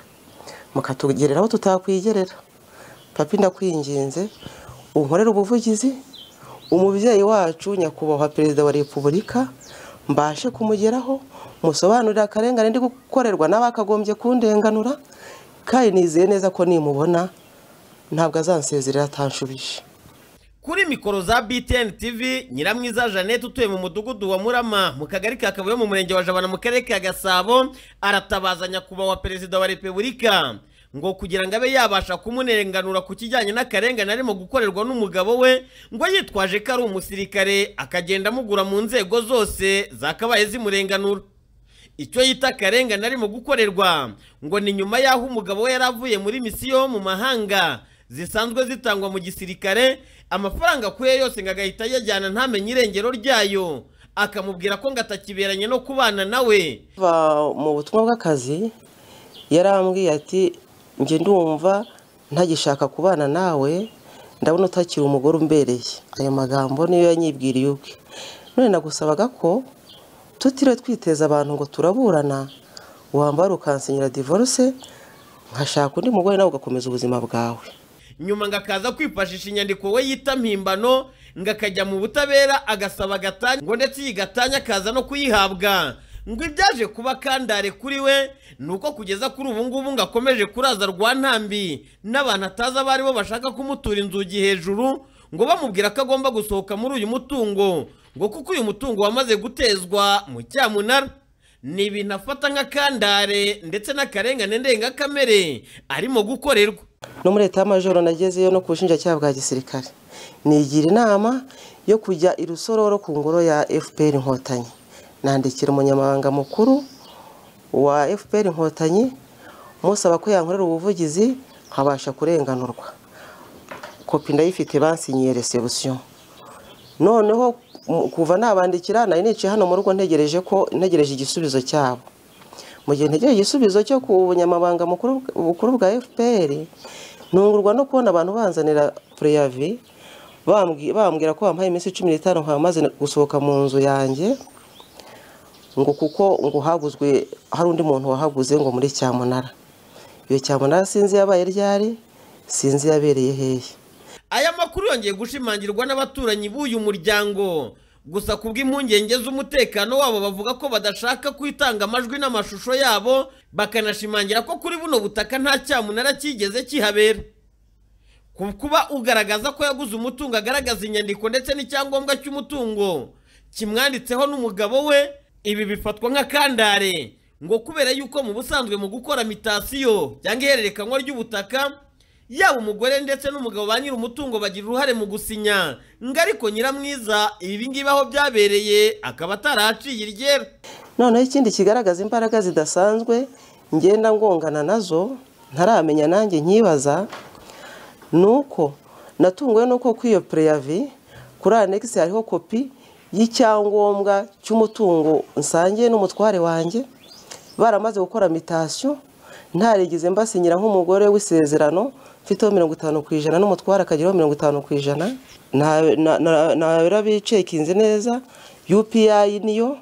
mukatugerera aho tutakwigerera papi ndakwinginze unkorere ubuvugizi umubyeyi wacu nyakubahwa perezida wa repubulika mbashe kumugeraho musobanurire akarengane ndi gukorerwa n'abakagombye kundenganura kandi nizeye neza ko nimubona ntabwo azansezerera atanshubije kuri mikoro za btn tv nyiramwiza jeannette utuye mu mudugudu wa murama mu kagari ka kabuye mu murenge wa jabana mu karere ka gasabo aratabaza nyakubahwa perezida wa repubulika ngo kugira ngo abe yabasha kumurenganura ku kijyanye n'akarengane arimo gukorerwa n'umugabo we ngo yitwaje ko ari umusirikare akagenda amugura mu nzego zose zakabaye zimurenganura icyo yita akarengane arimo gukorerwa ngo ni nyuma y'aho umugabo we yari avuye muri misiyo mu mahanga zisanzwe zitangwa mu gisirikare amafaranga akuye yose ngo agahita ayajyana ntamenye irengero ryayo akamubwira ko ngo atakiberanye no kubana nawe kuva mu butumwa bw'akazi yarambwiye ati njye ndumva ntagishaka kubana nawe ndabona utakiri umugore umbereye ayo magambo niyo yanyibwiriye ubwe none nagusabaga ko tutiriwe twiteza abantu ngo turaburana wambara ukansinyira divorce nkashaka undi mugore nawe ugakomeza ubuzima bwawe nyuma ngo akaza kwifashisha inyandiko we yita mpimbano ngo akajya mu butabera agasaba gatanya ngo ndetse iyi gatanya akaza no kuyihabwa ngo ibyaje kuba kandare kuri we ni uko kugeza kuri ubu ngubu ngo akomeje kuraza rwa ntambi n'abantu atazi abo ari bo bashaka kumutura inzugi hejuru ngo bamubwira ko agomba gusohoka muri uyu mutungo ngo kuko uyu mutungo wamaze gutezwa mu cyamunara ni ibintu afata nk'akandare ndetse n'akarengane ndengakamere arimo gukorerwa no muri leta y'amajoro nagezeyo no ku bushinjacyaha bwa gisirikare nigira inama yo kujya i rusororo ku ngoro ya fpr inkotanyi nandikira umunyamabanga mukuru wa fpr inkotanyi musaba ko yankorera ubuvugizi nkabasha kurenganurwa kopi ndayifite bansinyiye resebusiyo noneho mu- kuva nabandikira nari nicaye hano mu rugo ntegereje ko ntegereje igisubizo cyabo mu gihe ntegereje igisubizo cyo ku bunyamabanga mukuru bukuru bwa fpr ntungurwa no kubona abantu banzanira preyavi bambwi- bambwira ko bampaye iminsi cumi n'itanu nkaba maze gusohoka mu nzu yanjye ngo kuko ngo haguzwe hari undi muntu wahaguze ngo muri cyamunara iyo cyamunara sinzi yabaye ryari sinzi yabereye hehe aya makuru yongeye gushimangirwa n'abaturanyi b'uyu muryango gusa ku bw'impungenge z'umutekano wabo bavuga ko badashaka kwitanga amajwi n'amashusho yabo bakanashimangira ko kuri buno butaka nta cyamunara cyigeze kihabera ku kuba ugaragaza ko yaguze umutungo agaragaza inyandiko ndetse n'icyangombwa cy'umutungo kimwanditseho n'umugabo we ibi bifatwa nk'akandare ngo kubera yuko mu busanzwe mu gukora mitasiyo cyangwa ihererekanywa ry'ubutaka yaba umugore ndetse n'umugabo ba nyiri umutungo bagira uruhare mu gusinya ngo ariko nyiramwiza ibi ngibi aho byabereye akaba ataraciye iryera noneho ikindi kigaragaza imbaraga zidasanzwe ngenda ngongana nazo ntaramenya nanjye nkibaza ni uko natunguwe n'uko kuri iyo preyavi kuri anegisi hariho kopi y'icyangombwa cy'umutungo nsangiye n'umutware wanjye baramaze gukora mitasiyo ntarigize mbasinyira nk'umugore w'isezerano mfiteho mirongo itanu ku ijana n'umutware akageraho mirongo itanu ku ijana nabera bicekinze neza upi niyo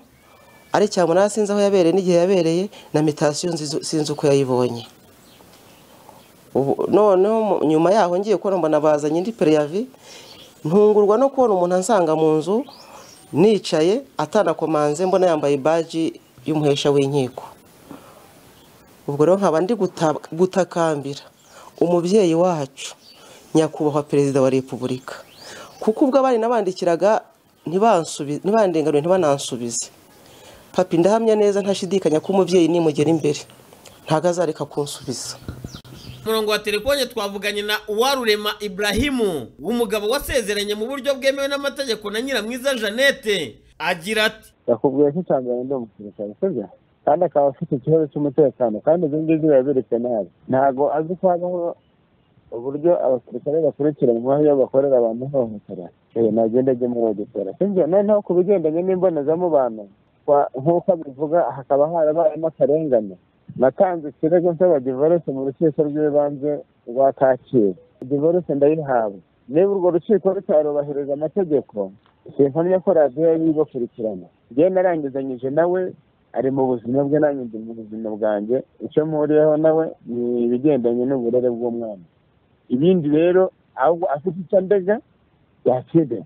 ari cyamunara sinzi aho yabereye n'igihe yabereye na mitasiyo nzizo- sinzi uko yayibonye Ubu- noneho mu- nyuma yaho ngiye kubona mbona bazanye indi pereyavi ntungurwa no kubona umuntu ansanga mu nzu nicaye atanakomanze mbona yambaye baji y'umuhesha w'inkiko ubwo rero nkaba ndi guta- gutakambira umubyeyi wacu nyakubahwa perezida wa repubulika kuko ubwo abana nabandikiraga ntibansubi- ntibandenganure ntibanansubize papi ndahamya neza ntashidikanya ko umubyeyi nimugera imbere ntabwo azareka kunsubiza murongo wa telefone twavuganye na uwarurema ibrahimu umugabo wasezeranye mu buryo bwemewe n'amategeko na nyiramwiza jeannette agira ati yakubwiye ko icya mbere ndi umusirikare sibyo kandi akaba afite ikibazo cy'umutekano kandi ibyo ngibyo birabereka nabi ntabwo azi ko habaho uburyo abasirikare bakurikiranwa iyo bakorera abantu ihohotera nagenda ajye muri ogisera sibyo noneho ku bigendanye n'imbonezamubano nk'uko abivuga hakaba harabayemo akarengane natanze ikirego nsaba divorce mu rukiko rw'ibanze rwa kacyiru divorce ndayihabwa niba urwo rukiko rutarubahiriza amategeko sinkamya ko radiyo yari ibakurikirana njyewe narangizanyije nawe ari mu buzima bwe nanjye ndi mu buzima bwanjye icyo mpuriyeho nawe ni ibigendanye n'uburere bw'umwana ibindi rero ahubwo afite icyo andega yakide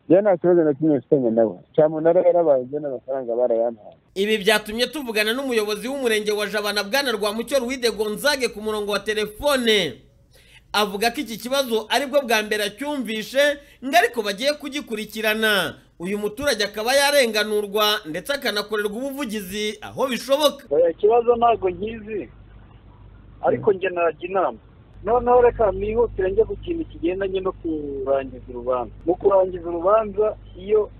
njyewe nta kibazo na kimwe mfitanye nawe cyamunara yarabaye njyewe n'amafaranga barayampaye ibi byatumye tuvugana n'umuyobozi w'umurenge wa jabana bwana rwamucyo ruwide gonzage ku murongo wa telefone avuga ko iki kibazo aribwo bwa mbere acyumvishe ngo ariko bagiye kugikurikirana uyu muturage akaba yarenganurwa ndetse akanakorerwa ubuvugizi aho bishoboka ikibazo ntabwo nkizi ariko njye najya inama noneho reka mwihutire njye ku kintu kigendanye no kurangiza urubanza mu kurangiza urubanza iyo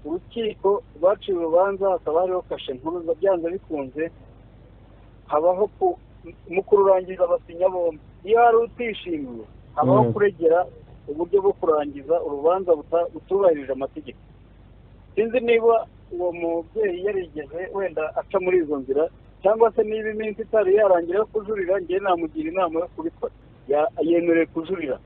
urukiko rwaciye urubanza hakaba hariho kashe nkuruza byanze bikunze habaho mu kururangiza abasinya bombi iyo hari utishimiye habaho kuregera uburyo bwo kurangiza urubanza butubahirije amategeko sinzi niba uwo mubyeyi yarigeze wenda aca muri izo nzira cyangwa se niba iminsi itari yarangira yo kujurira ngewe namugira inama yo kubikora yemerewe kujurira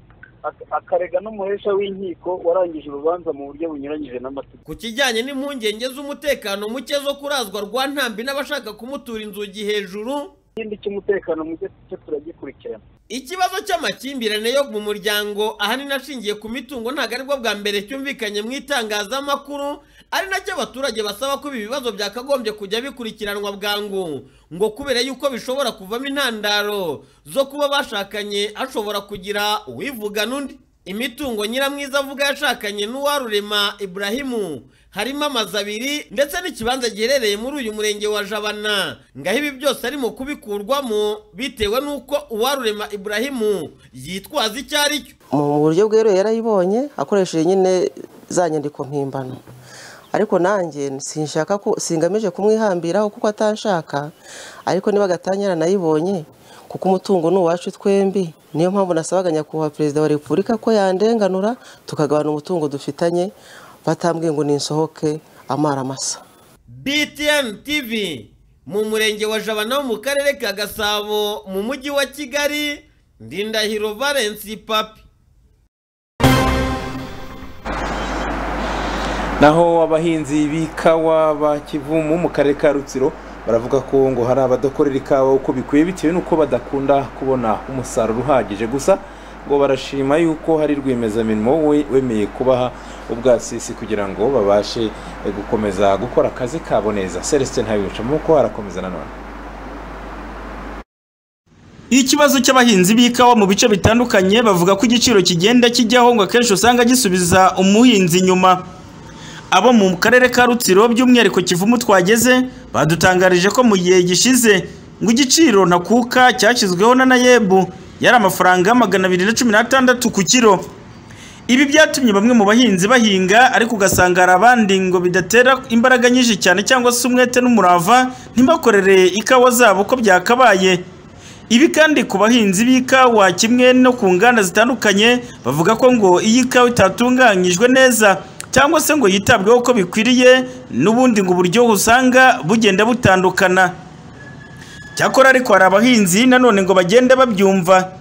akarega n'umuhesha w'inkiko warangije urubanza mu buryo bunyuranyije n'amategeko ku kijyanye n'impungenge z'umutekano muke zo kurazwa rwa ntambi n'abashaka kumutura inzugi hejuru ikindi cy'umutekano muke cyo turagikurikirana ikibazo cy'amakimbirane yo mu muryango ahanini ashingiye ku mitungo ntabwo aribwo bwa mbere cyumvikanye mu itangazamakuru ari nacyo abaturage basaba ko ibi bibazo byakagombye kujya bikurikiranwa bwangu ngo kubera yuko bishobora kuvamo intandaro zo kuba bashakanye hashobora kugira uwivugana undi imitungo nyiramwiza avuga yashakanye n'uwarurema iburahimu harimo amazu abiri ndetse n'ikibanza giherereye muri uyu murenge wa jabana ngaho ibi byose arimo kubikurwamo bitewe n'uko uwarurema iburahimu yitwaza icyo ari cyo mu buryo bweruye yarayibonye akoresheje nyine za nyandiko mpimbano ariko nanjye sinshaka ko singamije kumwihambiraho kuko atanshaka ariko niba agatanya nayibonye kuko umutungo ni uwacu twembi niyo mpamvu nasabaga nyakubahwa perezida wa repubulika ko yandenganura tukagabana umutungo dufitanye batambwiye ngo ninsohoke amara masa btn tv mu murenge wa jabana wo mu karere ka gasabo mu mujyi wa kigali ndindahiro valensi papi naho abahinzi b'ikawa ba kivumu mu karere ka rutsiro baravuga ko ngo hari abadakorera ikawa uko bikwiye bitewe n'uko badakunda kubona umusaruro uhagije gusa ngo barashima yuko hari rwiyemezamirimo we wemeye kubaha ubwasisi kugira ngo babashe gukomeza gukora akazi kabo neza celestin ntabibuca mu ko harakomeza nanone Ikibazo cy'abahinzi b'ikawa mu bice bitandukanye bavuga ko igiciro kigenda kijyaho ngo akenshi usanga gisubiza umuhinzi inyuma abo mu karere ka rutsiro by'umwihariko kivumu twageze badutangarije ko mu gihe gishize ngo igiciro ntakuka cyashyizweho na nayebu yari amafaranga magana abiri na cumi n'atandatu ku kiro ibi byatumye bamwe mu bahinzi bahinga ariko ugasanga hari abandi ngo bidatera imbaraga nyinshi cyane cyangwa se umwete n'umurava ntibakorere ikawa zabo uko byakabaye ibi kandi ku bahinzi b'ikawa kimwe no ku nganda zitandukanye bavuga ko ngo iyi kawa itatunganyijwe neza cyangwa se ngo yitabweho uko bikwiriye n'ubundi ngo uburyohe usanga bugenda butandukana cyakora ariko hari abahinzi nanone ngo bagenda babyumva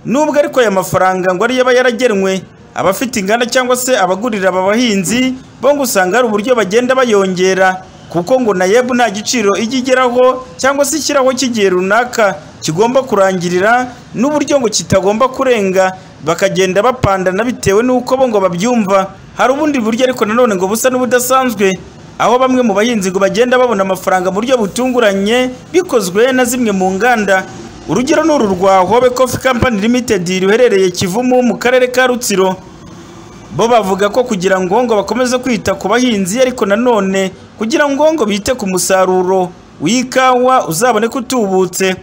nubwo ariko aya mafaranga ngo ariyo aba yaragenwe abafite inganda cyangwa se abagurira aba bahinzi bo ngo usanga hari uburyo bagenda bayongera kuko ngo na yebu nta giciro ijya igeraho cyangwa se ishyiraho cy'igihe runaka kigomba kurangirira n'uburyo ngo kitagomba kurenga bakagenda bapandana bitewe n'uko bo ngo babyumva hari ubundi buryo ariko nanone ngo busa n'ubudasanzwe aho bamwe mu bahinzi ngo bagenda babona amafaranga mu buryo butunguranye bikozwe na zimwe mu nganda urugero ni uru rwa hobe coffee company limited ruherereye kivumu mu karere ka rutsiro bo bavuga ko kugira ngo ngo bakomeze kwita ku bahinzi ariko nanone kugira ngo ngo bite ku musaruro w'ikawa uzaboneka utubutse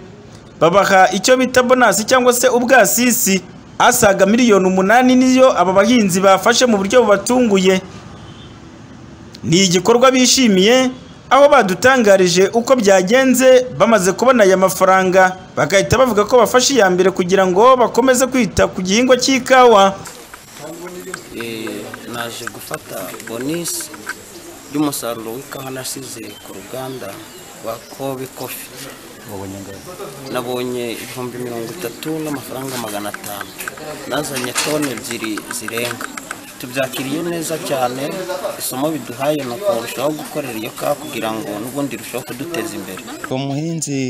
babaha icyo bita bonasi cyangwa se ubwasisi asaga miliyoni umunani niyo aba bahinzi bafashe mu buryo bubatunguye ni igikorwa bishimiye aho badutangarije uko byagenze bamaze kubona aya mafaranga bagahita bavuga ko bafashe iya mbere kugira ngo bakomeze kwita ku gihingwa cy'ikawa Eh, naje gufata bonisi y'umusaruro w'ikawa nasize ku ruganda rwa kobe kofi nabonye ibihumbi mirongo itatu n'amafaranga magana atanu nazanye toni ebyiri zirenga tubyakiriye neza cyane isomo biduhaye ni ukurushaho gukorera iyo kawa kugira ngo n'ubundi irusheho kuduteza imbere umuhinzi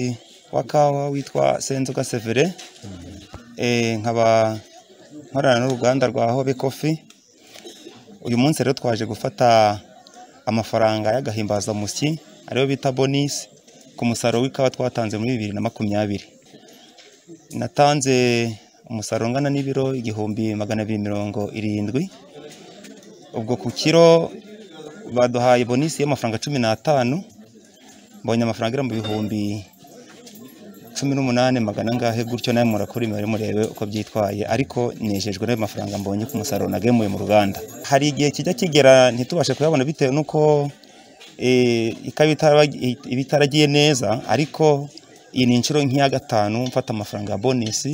wa kawa witwa senzoga severe Eh, nkaba nkorana n'uruganda rwa hobe kofi uyu munsi rero twaje gufata amafaranga y'agahimbazamusyi ariyo bita bonisi ku musaruro w'ikawa twatanze muri bibiri na makumyabiri natanze umusaruro ungana n'ibiro igihumbi magana abiri mirongo irindwi ubwo ku kiro baduhaye bonisi y'amafaranga cumi n'atanu mbonye amafaranga agera mu bihumbi cumi n'umunani magana angahe gutyo nawe murakora imibare murebe uko byitwaye ariko nejejwe n'ayo mafaranga mbonye ku musaruro nagemuye mu ruganda hari igihe kijya kigera ntitubashe kuyabona bitewe n'uko eh, ikawa itaraba- iba itaragiye neza ariko iyi ni inshuro nk'iya gatanu mfata amafaranga ya bonisi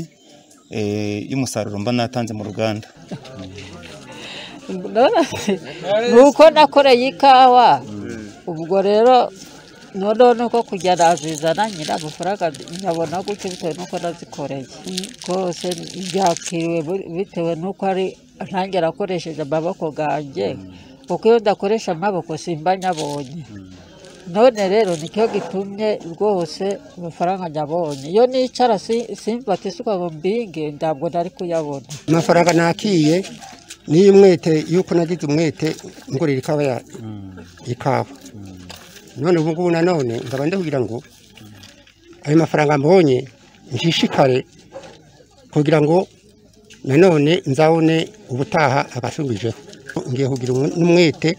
eh, y'umusaruro mba natanze mu ruganda nuko nakoreye ikawa ubwo rero noneho nuko kujya nazizana nyine amafaranga nkabona gutyo bitewe n'uko nazikoreye rwose byakiriwe bu- bitewe n'uko ari nanjye nakoresheje amaboko ganjye kuko iyo ndakoresha amaboko simba nyabonye none rero nicyo gitumye rwose amafaranga nyabonye iyo nicara si- simba ati suka ngo mbinge ntabwo nari kuyabona amafaranga nakiye niyo umwete yuko nagize umwete ngurira ikawa ya ikawa none ubu ngubu nanone nkaba ndavugira ngo ayo mafaranga mbonye nshishikare kugira ngo nanone nzabone ubutaha abasubije ngiye kugira umu- n'umwete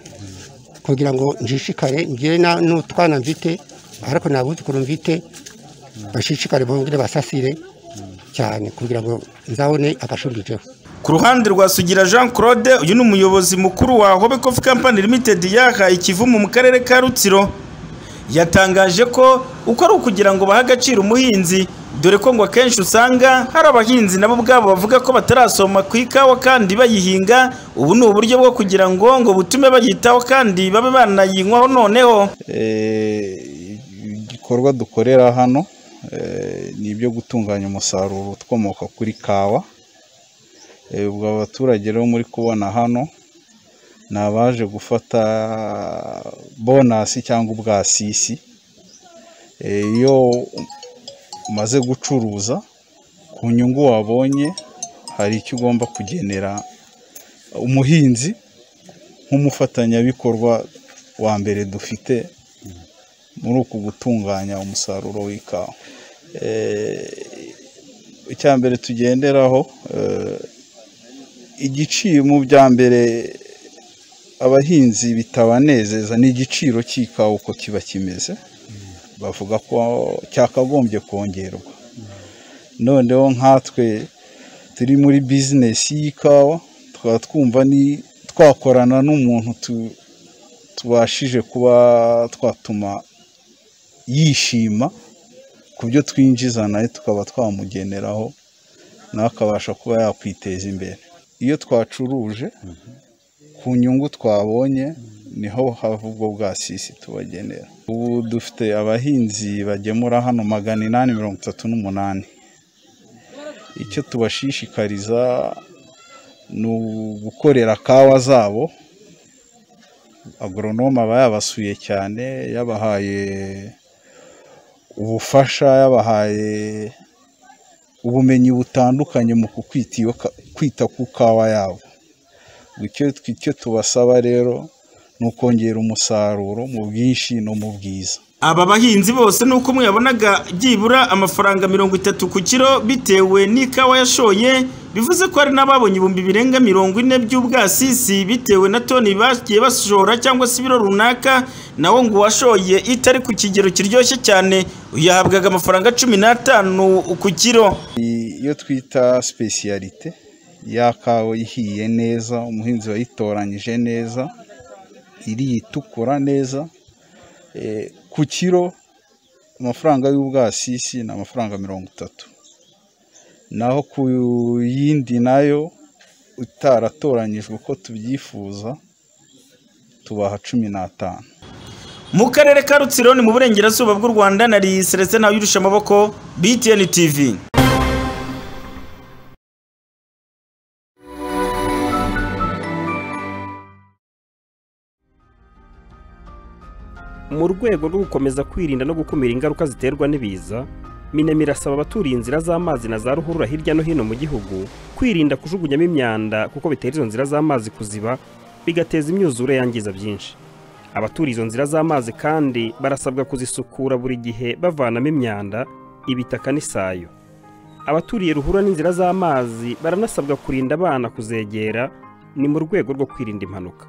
kugira ngo nshishikare ngire na- n'utwana mfite ariko nabuzukuru mfite bashishikare bongere basasire cyane kugira ngo nzabone abashubijeho ku ruhande rwa sugira jean claude uyu ni umuyobozi mukuru wa hobe coffee company limited yahaye ikivumu mu karere ka rutsiro yatangaje ko uko ari ukugira ngo bahe agaciro umuhinzi dore ko ngo akenshi usanga hari abahinzi nabo ubwabo bavuga ko batarasoma ku ikawa kandi bayihinga ubu ni uburyo bwo kugira ngo ngo butume bayitaho kandi babe banayinywaho noneho ibikorwa dukorera hano eh, ni ibyo gutunganya umusaruro ukomoka kuri kawa Eh, ubwo abaturage rero muri kubona hano ni abaje gufata bonasi cyangwa ubwasisi Eh, iyo umaze gucuruza ku nyungu wabonye hari icyo ugomba kugenera umuhinzi nk'umufatanyabikorwa wa mbere dufite muri uku gutunganya umusaruro w'ikawa Eh, icya mbere tugenderaho eh, igiciro mu bya mbere abahinzi bitabanezeza ni igiciro cy'ikawa uko kiba kimeze bavuga ko cyakagombye kongerwa noneho nkatwe turi muri bizinesi y'ikawa tukaba twumva ni twakorana n'umuntu tu- tubashije kuba twatuma yishima ku byo twinjiza nawe tukaba twamugeneraho nawe akabasha kuba yakwiteza imbere iyo twacuruje ku nyungu twabonye niho hava ubwo bwasisi tubagenera ubu dufite abahinzi bagemura hano magana inani mirongo itatu n'umunani icyo tubashishikariza ni ugukorera kawa zabo agoronome aba yabasuye cyane yabahaye ubufasha yabahaye ubumenyi butandukanye mu kukwita iyo ka- kwita ku kawa yabo icyo icyo tubasaba rero ni ukongera umusaruro mu bwinshi no mu bwiza aba bahinzi bose nuko umwe yabonaga byibura amafaranga mirongo itatu ku kiro bitewe n'ikawa yashoye bivuze ko hari n'ababonye ibihumbi birenga mirongo ine by'ubwasisi bitewe na toni bagiye bashora cyangwa se ibiro runaka nawo ngo uwashoye itari ku kigero kiryoshye cyane yahabwaga amafaranga cumi n'atanu ku kiro iyo twita sipesiyalite ya kawa ihiye neza umuhinzi wayitoranyije neza iri itukura neza ku kiro amafaranga y'ubwasisi ni amafaranga mirongo itatu naho ku yindi nayo utaratoranyijwe uko tubyifuza tubaha cumi n'atanu mu karere ka rutsiro ni mu burengerazuba bw'u rwanda nari seretse nawe yurusha amaboko btn tv mu rwego rwo gukomeza kwirinda no gukumira ingaruka ziterwa n'ibiza minemi irasaba abaturiye inzira z'amazi na za ruhurura hirya no hino mu gihugu kwirinda kujugunyamo imyanda kuko bitera izo nzira z'amazi kuziba bigateza imyuzure yangiza byinshi abaturiye izo nzira z'amazi kandi barasabwa kuzisukura buri gihe bavanamo imyanda ibitaka n'isayo abaturiye ruhura n'inzira z'amazi baranasabwa kurinda abana kuzegera ni mu rwego rwo kwirinda impanuka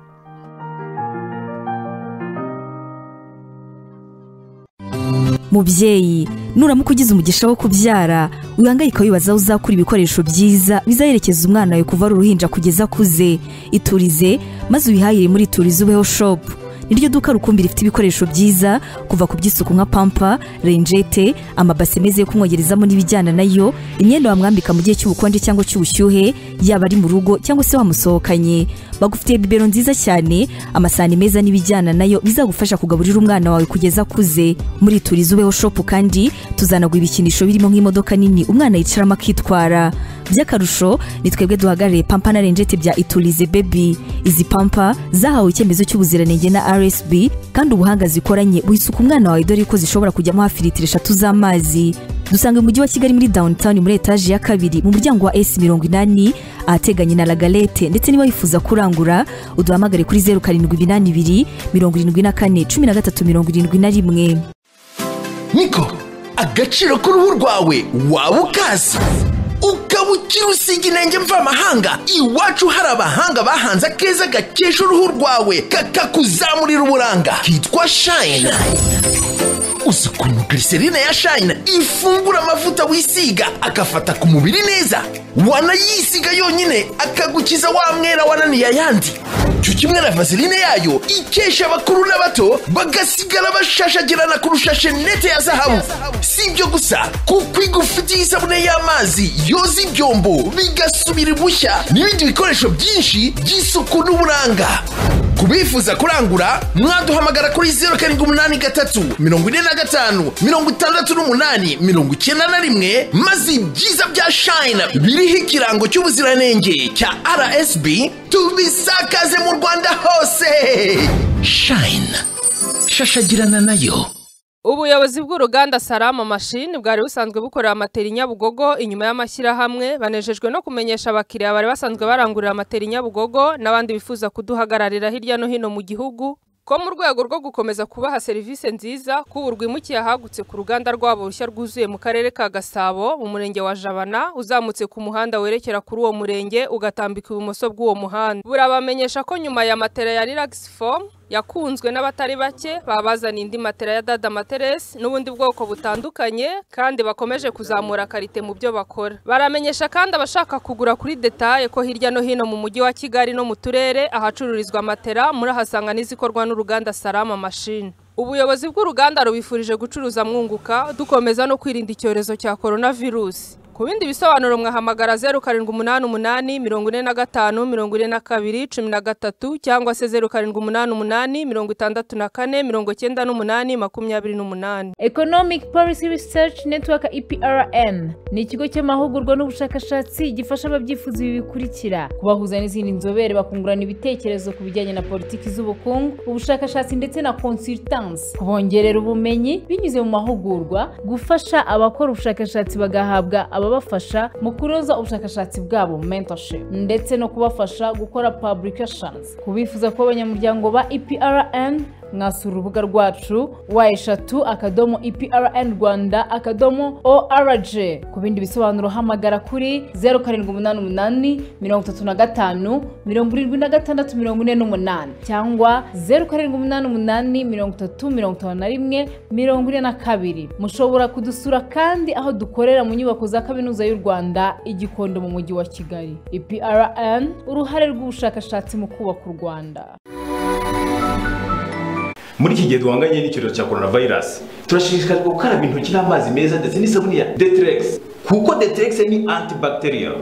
mubyeyi nuramuka ugize umugisha wo kubyara wihangayika wibaza aho uzakura ibikoresho byiza bizaherekeza umwana wawe kuva ari uruhinja kugeza akuze iturize maze ubihahire muri iturize ubeho shopu niryo duka rukumbi rifite ibikoresho byiza kuva ku by'isuku nka pampa renjete amabase meza yo kumwogerezamo n'ibijyana nayo imyenda wamwambika mu gihe cy'ubukonje cyangwa cy'ubushyuhe yaba ari mu rugo cyangwa se wamusohokanye bagufitiye bibero nziza cyane amasahani meza n'ibijyana nayo bizagufasha kugaburira umwana wawe kugeza akuze muri turizi ubeho shopu kandi tuzanagwa ibikinisho birimo nk'imodoka nini umwana yicaramo akitwara by'akarusho ni twebwe duhagarariye pampa na renjete bya iturize bebi izi pampa zahawe icyemezo cy'ubuziranenge na rsb kandi ubuhanga zikoranye buhisuka umwana wawe dore ko zishobora kujyamo hafi litiro eshatu z'amazi dusanga mu mujyi wa kigali muri downtown muri etaje ya kabiri mu muryango wa s mirongo inani ahateganye na lagalete ndetse niba wifuza kurangura uduhamagare kuri zeru karindwi ibinani ibiri mirongo irindwi na kane cumi na gatatu mirongo irindwi na rimwe niko agaciro k'uruhu rwawe waba ukazi ukaba ukiri usiga intenge mvamahanga iwacu hari abahanga bahanze akeza gakesha uruhu rwawe kakakuzamurira uburanga kitwa shayina uzi ukuntu giriserine ya shayina ifungura amavuta wisiga agafata ku mubiri neza wanayisiga yonyine akagukiza wa mwera wananiye ayandi cyo kimwe na vaseline yayo ikesha abakuru n'abato bagasigara bashashagirana kurusha shenete ya zahabu si ibyo gusa kuko igufitiye isabune y'amazi yoza ibyombo bigasubira ibushya n'ibindi bikoresho byinshi by'isuku n'uburanga ku bifuza kurangura mwaduhamagara kuri zeru karindwi umunani gatatu mirongo ine na gatanu mirongo itandatu n'umunani mirongo icyenda na rimwe maze ibyiza bya shayina biriho ikirango cy'ubuziranenge cya rsb tubisakaze mu rwanda hose shayina shashagirana nayo ubuyobozi bw'uruganda salama mashini bwari busanzwe bukorera amateri nyabugogo inyuma y'amashyirahamwe banejejwe no kumenyesha abakiriya bari basanzwe barangurira amateri nyabugogo n'abandi bifuza kuduhagararira hirya no hino mu gihugu ko mu rwego rwo gukomeza kubaha serivisi nziza k'ubu rwimukiye ahagutse ku ruganda rwabo rushya rwuzuye mu karere ka gasabo mu murenge wa jabana uzamutse ku muhanda werekera kuri uwo murenge ugatambika ibumoso bw'uwo muhanda burabamenyesha ko nyuma ya matera ya relax form yakunzwe n'abatari bake babazaniye indi matera ya dada materesi n'ubundi bwoko butandukanye kandi bakomeje kuzamura karite mu byo bakora baramenyesha kandi abashaka kugura kuri detaye ko hirya no hino mu mujyi wa kigali no mu turere ahacururizwa matera murahasanga n'izikorwa n'uruganda salama mashini ubuyobozi bw'uruganda rubifurije gucuruza mwunguka dukomeza no kwirinda icyorezo cya korona virusi ku bindi bisobanuro mwahamagara zeru karindwi umunani umunani mirongo ine na gatanu mirongo ine na kabiri cumi na gatatu cyangwa se zeru karindwi umunani umunani mirongo itandatu na kane mirongo icyenda n'umunani makumyabiri n'umunani economic policy research network eprn ni ikigo cy'amahugurwa n'ubushakashatsi gifasha ababyifuza ibi bikurikira kubahuza n'izindi nzobere bakungurana ibitekerezo ku bijyanye na politiki z'ubukungu ubushakashatsi ndetse na consultance kubongerera ubumenyi binyuze mu mahugurwa gufasha abakora ubushakashatsi bagahabwa aba ababafasha mu kunoza ubushakashatsi bwabo mentorship ndetse no kubafasha gukora publications ku bifuza kuba abanyamuryango ba eprn mwasura urubuga rwacu wa eshatu akadomo eprn rwanda akadomo org ku bindi bisobanuro hamagara kuri zeru karindwi umunani umunani mirongo itatu na gatanu mirongo irindwi na gatandatu mirongo ine n'umunani cyangwa zeru karindwi umunani umunani mirongo itatu mirongo itanu na rimwe mirongo ine na kabiri mushobora kudusura kandi aho dukorera mu nyubako za kaminuza y'u rwanda igikondo mu mujyi wa kigali eprn uruhare rw'ubushakashatsi mu kubaka u rwanda muri iki gihe duhanganye n'icyorezo cya korona vayirasi turashishikarizwa gukaraba intoki n'amazi meza ndetse n'isabune ya deteregisi kuko deteregisi ni antibacterial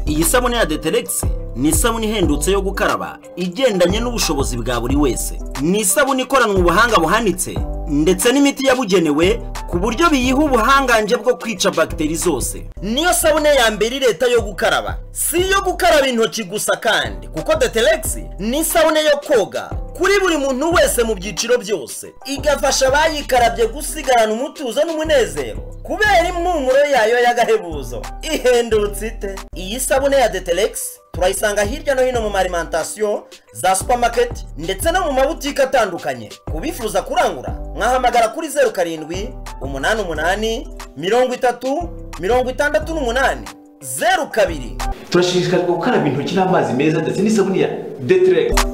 iyi sabune ya deteregisi ni isabune ihendutse yo gukaraba igendanye n'ubushobozi bwa buri wese ni isabune ikoranwe ubuhanga buhanitse ndetse n'imiti yabugenewe ku buryo biyiha ubuhangange bwo kwica bagiteri zose niyo sabune ya mbere leta yo gukaraba si iyo gukaraba intoki gusa kandi kuko deteregisi ni isabune yo koga kuri buri muntu wese mu byiciro byose igafasha abayikarabye gusigarana umutuzo n'umunezero kubera impumuro yayo y'agahebuzo ihendutse ite iyi sabune ya deteregisi turayisanga hirya no hino mu marimantasiyo za supamaketi ndetse no mu mabutike atandukanye ku bifuza kurangura mwahamagara kuri zeru karindwi umunani umunani mirongo itatu mirongo itandatu n'umunani zeru kabiri turashishikarizwa gukaraba intoki n'amazi meza ndetse n'isabune ya deteregisi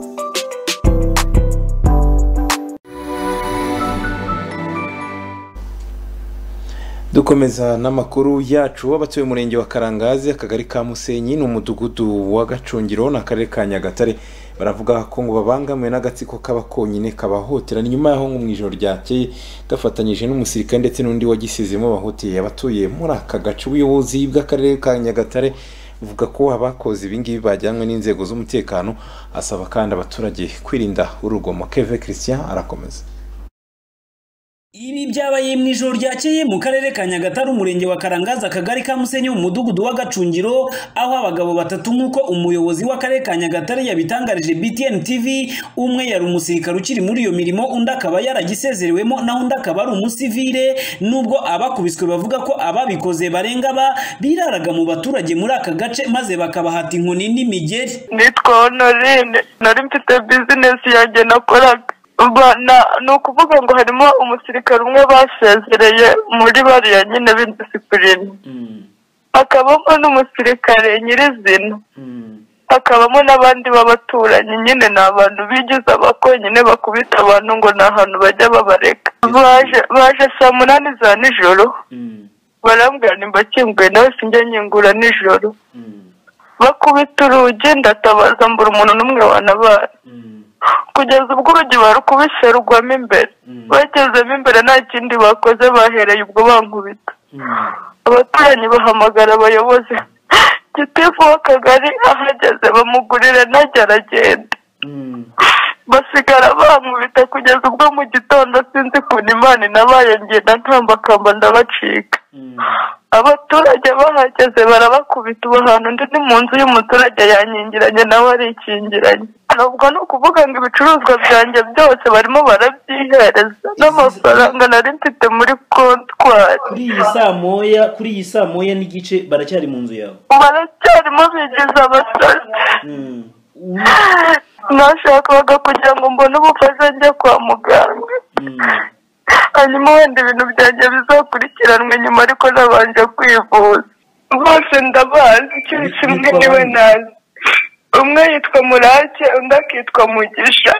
dukomeza n'amakuru yacu w'abatuye umurenge wa karangazi akagari ka musenyi ni umudugudu wa gacungiro ni akarere ka nyagatare baravuga ko ngo babangamiwe n'agatsiko kaba konyine kabahotera ni nyuma y'aho ngo mu ijoro ryakeye gafatanyije n'umusirikare ndetse n'undi wagisizemo bahoteye abatuye muri aka gace ubuyobozi bw'akarere ka nyagatare buvuga ko abakoze ibingibi bajyanywe n'inzego z'umutekano asaba kandi abaturage kwirinda urugomo keve christian arakomeza Ibi byabaye mu ijoro ryakeye mu karere ka Nyagatare umurenge wa Karangaza akagari ka Musenyi mu mudugudu wa Gacungiro aho abagabo batatu nk'uko umuyobozi w'akarere ka Nyagatare yabitangarije BTN TV umwe yari umusirikare ukiri muri iyo mirimo undi akaba yaragisezerewemo naho undi akaba ari umusivile nubwo abakubiswe bavuga ko ababikoze barenga ba biraraga mu baturage muri aka gace maze bakabahata inkoni n'imigeri nitwa honorine nari mfite bizinesi yanjye nakoraga Ba- na- ni ukuvuga ngo harimo umusirikare umwe basezereye muri bariya nyine b'indisipurine hakabamo n'umusirikare nyirizina hakabamo n'abandi b'abaturanyi nyine ni abantu bigize abakonyine bakubita abantu ngo ni ahantu bajya babareka baje baje saa munani za nijoro barambwira nimbakinguye nawe sinjya nyingura nijoro bakubita urugi ndatabaza mbura umuntu n'umwe wanabaye kugeza ubwo urugi barukubise rugwamo imbere bagezemo imbere nta kindi bakoze bahereye ubwo bankubita abaturanyi bahamagara abayobozi gitifu w'akagari ahageze bamugurira ntajya aragenda basigara bankubita kugeza ubwo mu gitondo sinzi kuntu imana inabaye ngenda ntambakamba ndabacika abaturage bahageze barabakubita ubu hantu ndi ni mu nzu y'umuturage yanyingiranye nawe arikingiranye nubwo ni ukuvuga ngo ibicuruzwa byanjye byose barimo barabyihereza n'amafaranga nari mfite muri kontwari kuri iyi saa moya kuri iyi saa moya n'igice baracyari mu nzu yawe baracyarimo bigize abasazi nashakaga kugira ngo mbone ubufasha njya kwa muganga hanyuma wenda ibintu byanjye bizakurikiranwe nyuma ariko nabanje kwivuza bose ndabazi ikintu kimwe niwe nazi umwe yitwa murake undi akitwa mugisha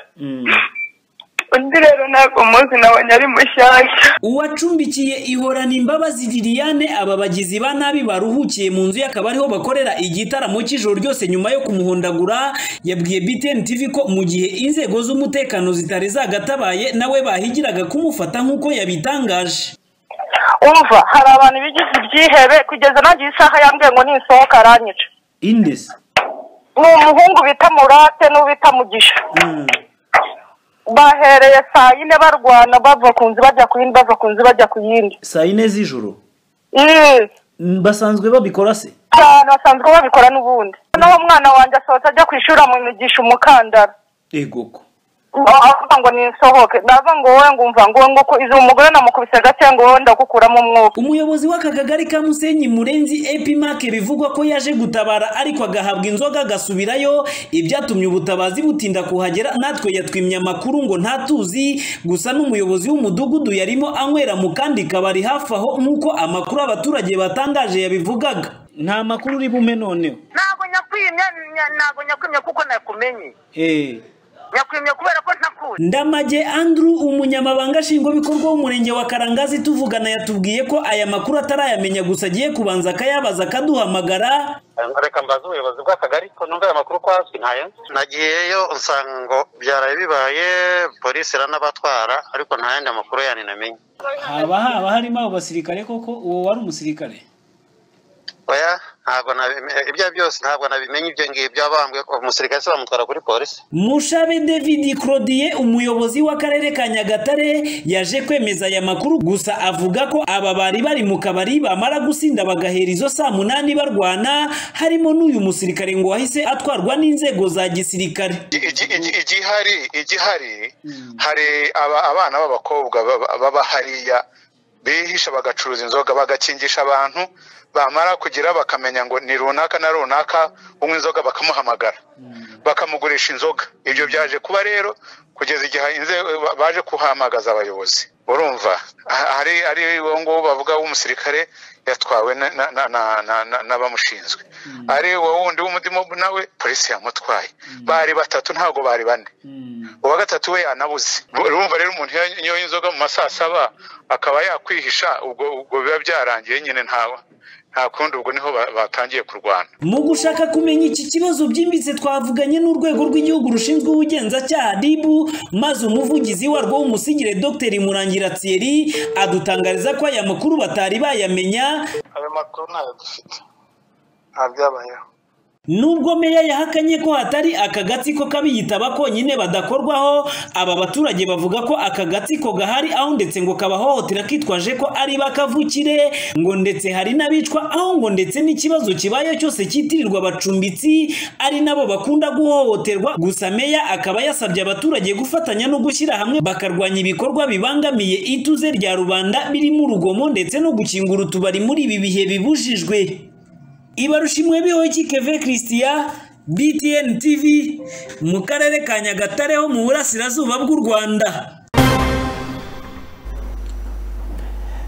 undi rero ntabwo muzi nawe nyari mushyashya uwacumbikiye ihorana imbabazi liliane aba bagizi ba nabi baruhukiye mu nzu ye akaba ariho bakorera igitaramo cy'ijoro ryose nyuma yo kumuhondagura yabwiye btn tv ko mu gihe inzego z'umutekano zitari zagatabaye nawe bahigiraga kumufata nk'uko yabitangaje umva hari abantu bigize ibyihebe kugeza nagiye isaha yambwiye ngo nisohoka aranyica indesi ni umuhungu bita murate n'uwo bita mugisha bahereye saa yine barwana bava ku nzu bajya ku yindi bava ku nzu bajya ku yindi saa yine z'ijoro Mm. Mm, basanzwe babikora se abantu basanzwe babikora n'ubundi noneho umwana wanjye asohotse ajya ku ishuri amwimigisha umukandara egoko avuga ngo nisohoke ndavuga ngo wowe ngumva ngo wowe nguko izi umugore namukubise gakeya ngo wowe ndagukuramo umwuka umuyobozi w'aka kagari ka musenyi murenzi epimake bivugwa ko yaje gutabara ariko agahabwa inzoga agasubirayo ibyatumye ubutabazi butinda kuhagera natwe yatwimye amakuru ngo ntatuzi gusa n'umuyobozi w'umudugudu yarimo anywera mu kandi kabari hafi aho nk'uko amakuru abaturage batangaje yabivugaga nta makuru uri bume noneho ntabwo nyakwimye ntabwo nyakwimye kuko nakumenye hey. nyakwimye kubera ko ntaku ndamage andrew umunyamabanga nshingwabikorwa w'umurenge wa karangazi tuvugana yatubwiye ko aya makuru atarayamenya gusa agiye kubanza akayabaza akaduhamagara reka mbaze ubuyobozi bw'akagari ko numva aya makuru kwazwi ntayo nagiyeyo usanga ngo byaraye bibaye polisi iranabatwara ariko nta yandi makuru yandi namenye haba haba harimo abo basirikare koko uwo wari umusirikare oya ntabwo nabimenye ibyo ari byose ntabwo nabimenye ibyo ngibyo abambwe umusirikare se bamutwara kuri polisi mushabe david claudie umuyobozi w'akarere ka nyagatare yaje kwemeza aya makuru gusa avuga ko aba bari bari mu kabari bamara gusinda bagahera izo saa munani barwana harimo n'uyu musirikare ngo wahise atwarwa n'inzego za gisirikare Igi- igi- igihari igihari hari aba- abana b'abakobwa baba- baba hariya bihisha bagacuruza inzoga bagakingisha abantu bamara kugira bakamenya ngo ni runaka na runaka unywa inzoga bakamuhamagara bakamugurisha inzoga ibyo byaje kuba rero kugeza igihe inze- ba- baje kuhamagaza abayobozi urumva ha- hari ari uwo nguwo bavuga w'umusirikare yatwawe na- na- na- na- na- na- n'abamushinzwe ari uwo wundi w'umudimo nawe polisi yamutwaye bari batatu ntabwo bari bane uwa gatatu we yanabuze urumva rero umuntu iyo anywa inzoga mu masaa saba akaba yakwihisha ubwo ubwo biba byarangiye nyine ntawe nta kundi ubwo niho ba- batangiye kurwana mu gushaka kumenya iki kibazo byimbitse twavuganye n'urwego rw'igihugu rushinzwe ubugenzacyaha dibu maze umuvugizi warwo w'umusigire dr murangira thierry adutangariza ko aya makuru batari bayamenya ayo makuru ntayo dufite nta byabayeho nubwo meya yahakanye ko hatari akagatsiko k'abiyitaba konyine badakorwaho aba baturage bavuga ko akagatsiko gahari aho ndetse ngo kabahohotera kitwaje ko ari bakavukire ngo ndetse hari n'abicwa aho ngo ndetse n'ikibazo kibaye cyose kitirirwa abacumbitsi ari nabo bakunda guhohoterwa gusa meya akaba yasabye abaturage gufatanya no gushyira hamwe bakarwanya ibikorwa bibangamiye ituze rya rubanda birimo urugomo ndetse no gukingura utubari muri ibi bihe bibujijwe ibarushimwe bihoki keve christian btn tv mu karere ka nyagatare ho mu burasirazuba bw'u rwanda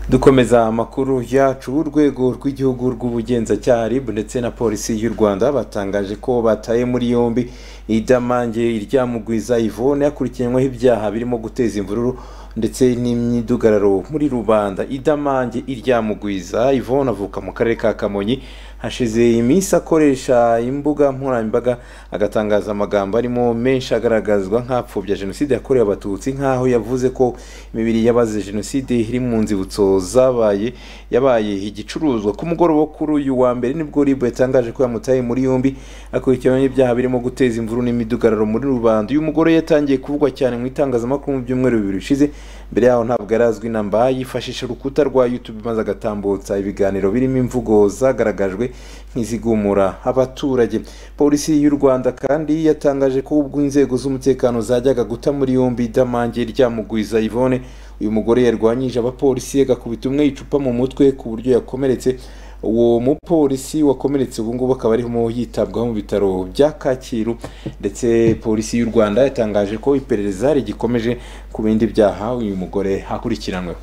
dukomeza amakuru yacu urwego rw'igihugu rw'ubugenzacyaha rib ndetse na polisi y'u rwanda batangaje ko bataye muri yombi idamange iryamugwiza ivone hakurikiranyweho ibyaha birimo guteza imvururu ndetse n'imyidugararo muri rubanda idamange iryamugwiza ivone avuka mu karere ka kamonyi hashize iminsi akoresha imbuga nkoranyambaga agatangaza amagambo arimo menshi agaragazwa nk'apfobya jenoside yakorewe abatutsi nk'aho yavuze ko imibiri y'abazize jenoside iri mu nzibutso zabaye yabaye igicuruzwa ku mugoroba wo kuri uyu wa mbere nibwo ribu yatangaje ko yamutaye muri yombi akurikiranyweho ibyaha birimo guteza imvuru n'imidugararo muri rubanda uyu mugore yatangiye kuvugwa cyane mu itangazamakuru mu byumweru bibiri bishize mbere yaho ntabwo yarazwi namba yifashisha urukuta rwa youtube maze agatambutsa ibiganiro birimo imvugo zagaragajwe nk'izigumura abaturage polisi y'u rwanda kandi yatangaje ko ubwo inzego z'umutekano zajyaga guta muri yombi idamange ryamugwiza ivone uyu mugore yarwanyije abapolisi agakubita umwe icupa mu mutwe ku buryo yakomeretse uwo mupolisi wakomeretse ubu ngubu akaba arimo yitabwaho mu bitaro bya kacyiru ndetse polisi y'u rwanda yatangaje ko iperereza rigikomeje ku bindi byaha uyu mugore akurikiranweho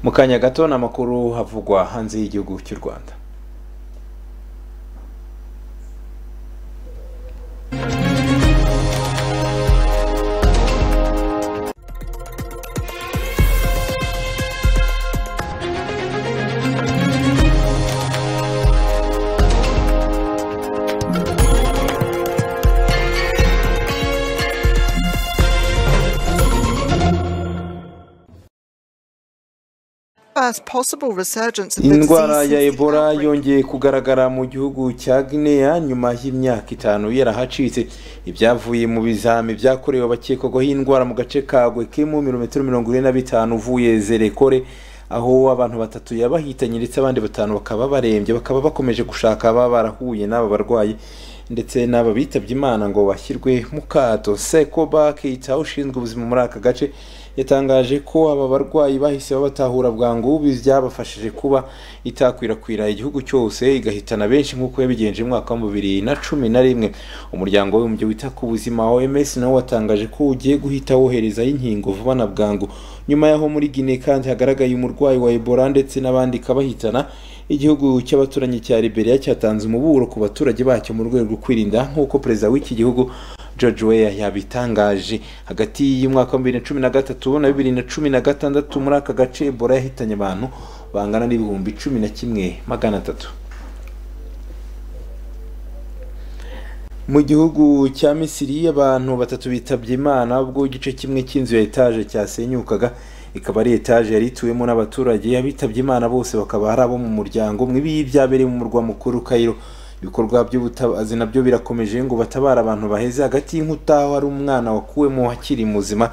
mu kanya gato ni amakuru havugwa hanze y'igihugu cy'u rwanda as possible resurgence of the indwara disease ya ebola yongeye kugaragara mu gihugu cya guinea nyuma y'imyaka itanu yarahacitse ibyavuye mu bizami byakorewe abakekwagaho iyi ndwara mu gace ka gwekemu mirometero mirongo ine na bitanu uvuye zerekore aho abantu batatu yabahitanye ndetse abandi batanu bakaba barembye bakaba bakomeje gushaka ababa barahuye n'aba barwayi ndetse n'aba bitabye imana ngo bashyirwe mu kato sekoba keita ushinzwe ubuzima muri aka gace yatangaje ko aba barwayi bahise babatahura bwangu byabafashije kuba itakwirakwira igihugu cyose igahitana benshi nk'uko yabigenje mu mwaka wa bibiri na cumi na rimwe umuryango w'abibumbye wita ku buzima oms nawo watangaje ko ugiye guhita woherezayo inkingo vuba na bwangu nyuma y'aho muri guinea kandi hagaragaye umurwayi wa ebola ndetse n'abandi kabahitana igihugu cy'abaturanyi cya liberia cyatanze umuburo ku baturage bacyo mu rwego rwo kwirinda nk'uko perezida w'iki gihugu george weya yabitangaje hagati y'umwaka wa bibiri na cumi na gatatu na bibiri na cumi na gatandatu muri aka gace ebola yahitanye abantu bangana n'ibihumbi cumi na kimwe magana atatu mu gihugu cya misiri abantu batatu bitabye imana ubwo igice kimwe cy'inzu ya etaje cyasenyukaga ikaba ari etaje yari ituwemo n'abaturage abitabye imana bose bakaba ari abo mu muryango umwe ibi byabereye mu murwa mukuru kayiro ibikorwa by'ubutabazi nabyo birakomeje ngo batabare abantu baheze hagati y'inkuta aho hari umwana wakuwemo akiri muzima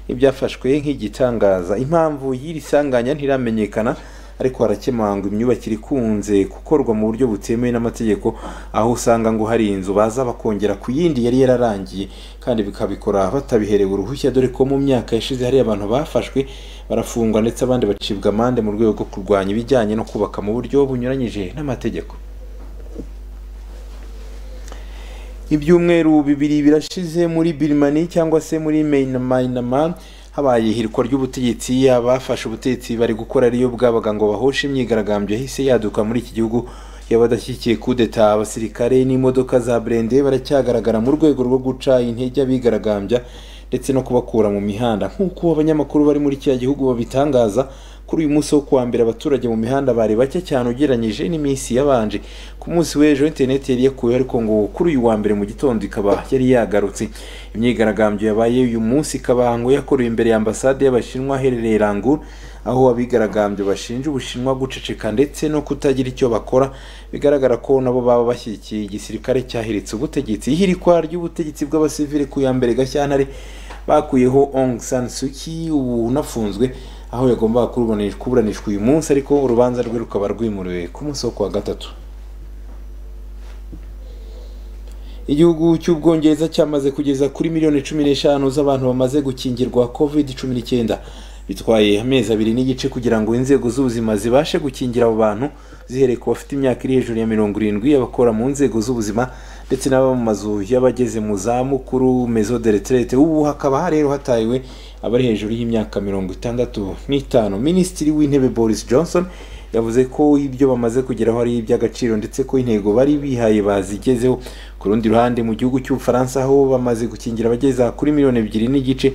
ibyafashwe nk'igitangaza impamvu y'iri sanganya ntiramenyekana ariko harakemangwa imyubakire ikunze gukorwa mu buryo butemewe n'amategeko aho usanga ngo hari inzu baza bakongera ku yindi yari yararangiye kandi bikabikora batabiherewe uruhushya dore ko mu myaka yashize hari abantu bafashwe barafungwa ndetse abandi bacibwa amande mu rwego rwo kurwanya ibijyanye no kubaka mu buryo bunyuranyije n'amategeko ibyumweru bibiri birashize muri birimani cyangwa se muri meyinamayinama habaye ihirikwa ry'ubutegetsi abafashe ubutegetsi bari gukora ariyo bwabaga ngo bahoshe imyigaragambyo yahise yaduka muri iki gihugu y'abadashyigikiye kudeta abasirikare n'imodoka za burende baracyagaragara mu rwego rwo guca intege abigaragambya ndetse no kubakura mu mihanda nk'uko abanyamakuru bari muri kiriya gihugu babitangaza kuri uyu munsi wo kuwa mbere abaturage mu mihanda bari bake cyane ugereranyije n'iminsi yabanje ku munsi w'ejo interineti yari yakuwe ariko ngo kuri uyu wa mbere mu gitondo ikaba yari yagarutse imyigaragambyo yabaye uyu munsi ikaba ngo yakorewe imbere ya ambasade y'abashinwa aherereye ranguru aho abigaragambyo bashinja ubushinwa guceceka ndetse no kutagira icyo bakora bigaragara ko nabo baba bashyigikiye igisirikare cyahiritse ubutegetsi ihirikwa ry'ubutegetsi bw'abasivili ku ya mbere gashyantare bakuyeho Aung San Suu Kyi ubu unafunzwe aho yagombaga kuburanishwa uyu munsi ariko urubanza rwe rukaba rwimuriwe ku munsi wo kuwa gatatu igihugu cy'ubwongereza cyamaze kugeza kuri miliyoni cumi n'eshanu z'abantu bamaze gukingirwa covid cumi n'icyenda bitwaye amezi abiri n'igice kugira ngo inzego z'ubuzima zibashe gukingira abo bantu zihereye ku bafite imyaka iri hejuru ya mirongo irindwi abakora mu nzego z'ubuzima ndetse n'ababa mu mazu y'abageze mu za mukuru mezo de retraite ubu hakaba rero hatahiwe abari hejuru y'imyaka mirongo itandatu n'itanu minisitiri w'intebe boris johnson yavuze ko ibyo bamaze kugeraho ari iby'agaciro ndetse ko intego bari bihaye bazigezeho ku rundi ruhande mu gihugu cy'ubufaransa aho bamaze gukingira abageza kuri miliyoni ebyiri n'igice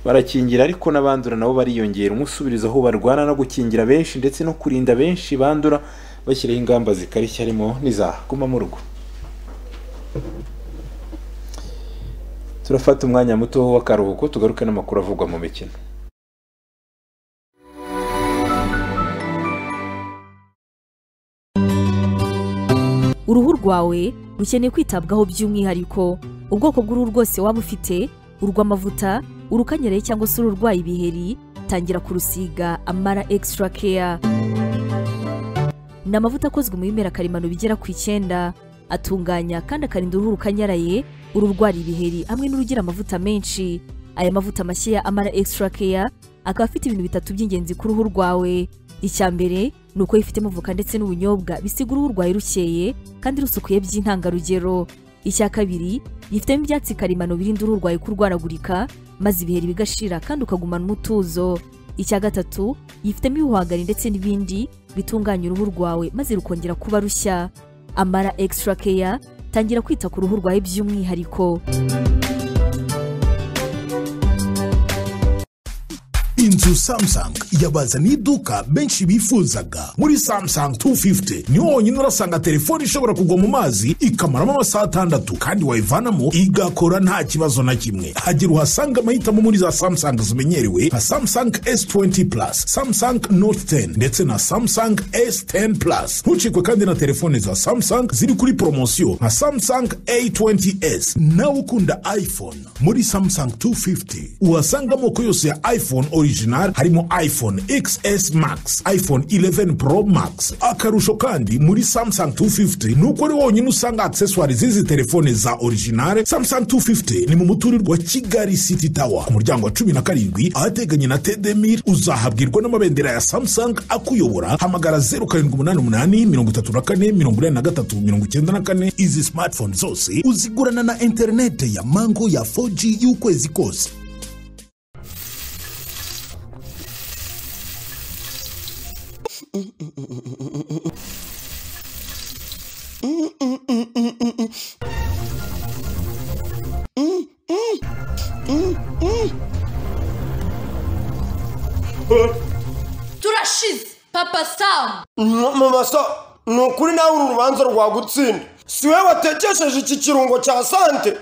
barakingira ariko n'abandura nabo bariyongera umusubirizo aho barwana no gukingira benshi ndetse no kurinda benshi bandura bashyiraho ingamba zikarishya harimo n'izaguma mu rugo turafata umwanya muto w'akaruhuko tugaruke n'amakuru avugwa mu mikino uruhu rwawe rukeneye kwitabwaho by'umwihariko ubwoko bw'uruhu rwose waba ufite urw'amavuta urukanyereye cyangwa se ururwaye ibiheri tangira kurusiga amara extra care ni amavuta akozwe mu bimera karemano bigera ku icyenda atunganya kandi akarinda uruhu rukanyaraye ururwara ibiheri hamwe n'urugira amavuta menshi aya mavuta mashya ya amara extra care akaba afite ibintu bitatu by'ingenzi ku ruhu rwawe icya mbere ni uko yifitemo voka ndetse n'ubunyobwa bisiga uruhu rwawe rukeye kandi rusukuye by'intangarugero icya kabiri yifitemo ibyatsi karemano birinda uruhu rwawe kurwaragurika maze ibiheri bigashira kandi ukagumana umutuzo icya gatatu yifitemo ibihwagari ndetse n'ibindi bitunganya uruhu rwawe maze rukongera kuba rushya amara extra care tangira kwita ku ruhu rwawe by'umwihariko inzu samsung yabazaniye iduka benshi bifuzaga muri samsung 250 niho honyine urasanga telefone ishobora kugwa mu mazi ikamaramo amasaha atandatu kandi wayivanamo igakora nta kibazo na kimwe hagira uhasanga amahitamo muri za samsung zimenyerewe nka samsung s20 plus samsung note 10 ndetse na samsung s10 plus ntucikwe kandi na telefone za samsung ziri kuri poromosiyo nka samsung a20s nawe ukunda iphone muri samsung 250 uhasanga amoko yose ya iphone origin original harimo iphone xs max iphone 11 pro max akarusho kandi muri samsung 250 nuko ari wonyine usanga accessoire z'izi telefone za original samsung 250 ni mu muturirwa kigali city tower ku muryango wa cumi na karindwi ahateganye na tedemir uzahabwirwa n'amabendera ya samsung akuyobora hamagara 0788 izi smartphone zose uzigurana na interinete ya mango ya 4g y'ukwezi kose turashize papa samu mama sa ni ukuri nawe uru rubanza rwagutsinda si we watekesheje iki kirungo cya sante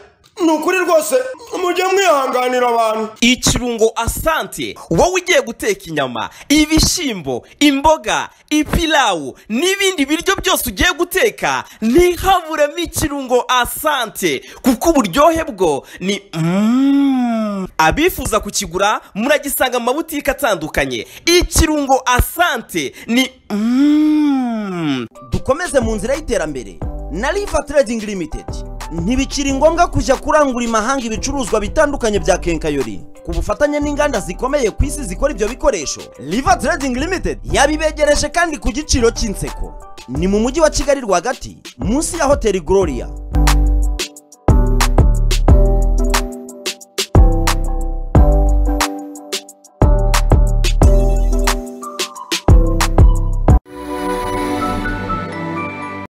ni ukuri rwose mujye mwihanganira abantu ikirungo asante wowe ugiye guteka inyama ibishyimbo imboga ipilawu n'ibindi biryo byose ugiye guteka ntihaburemo ikirungo asante kuko uburyohe bwo ni Mm. abifuza kukigura muragisanga mu mabutike atandukanye ikirungo asante ni Mm. dukomeze mu nzira y'iterambere na riva trading limited ntibikiri ngombwa kujya kurangura imahanga ibicuruzwa bitandukanye bya kenkayori ku bufatanye n'inganda zikomeye ku isi zikora ibyo bikoresho riva trading limited yabibegereje kandi ku giciro cy'inseko ni mu mujyi wa kigali rwagati munsi ya hoteli gloria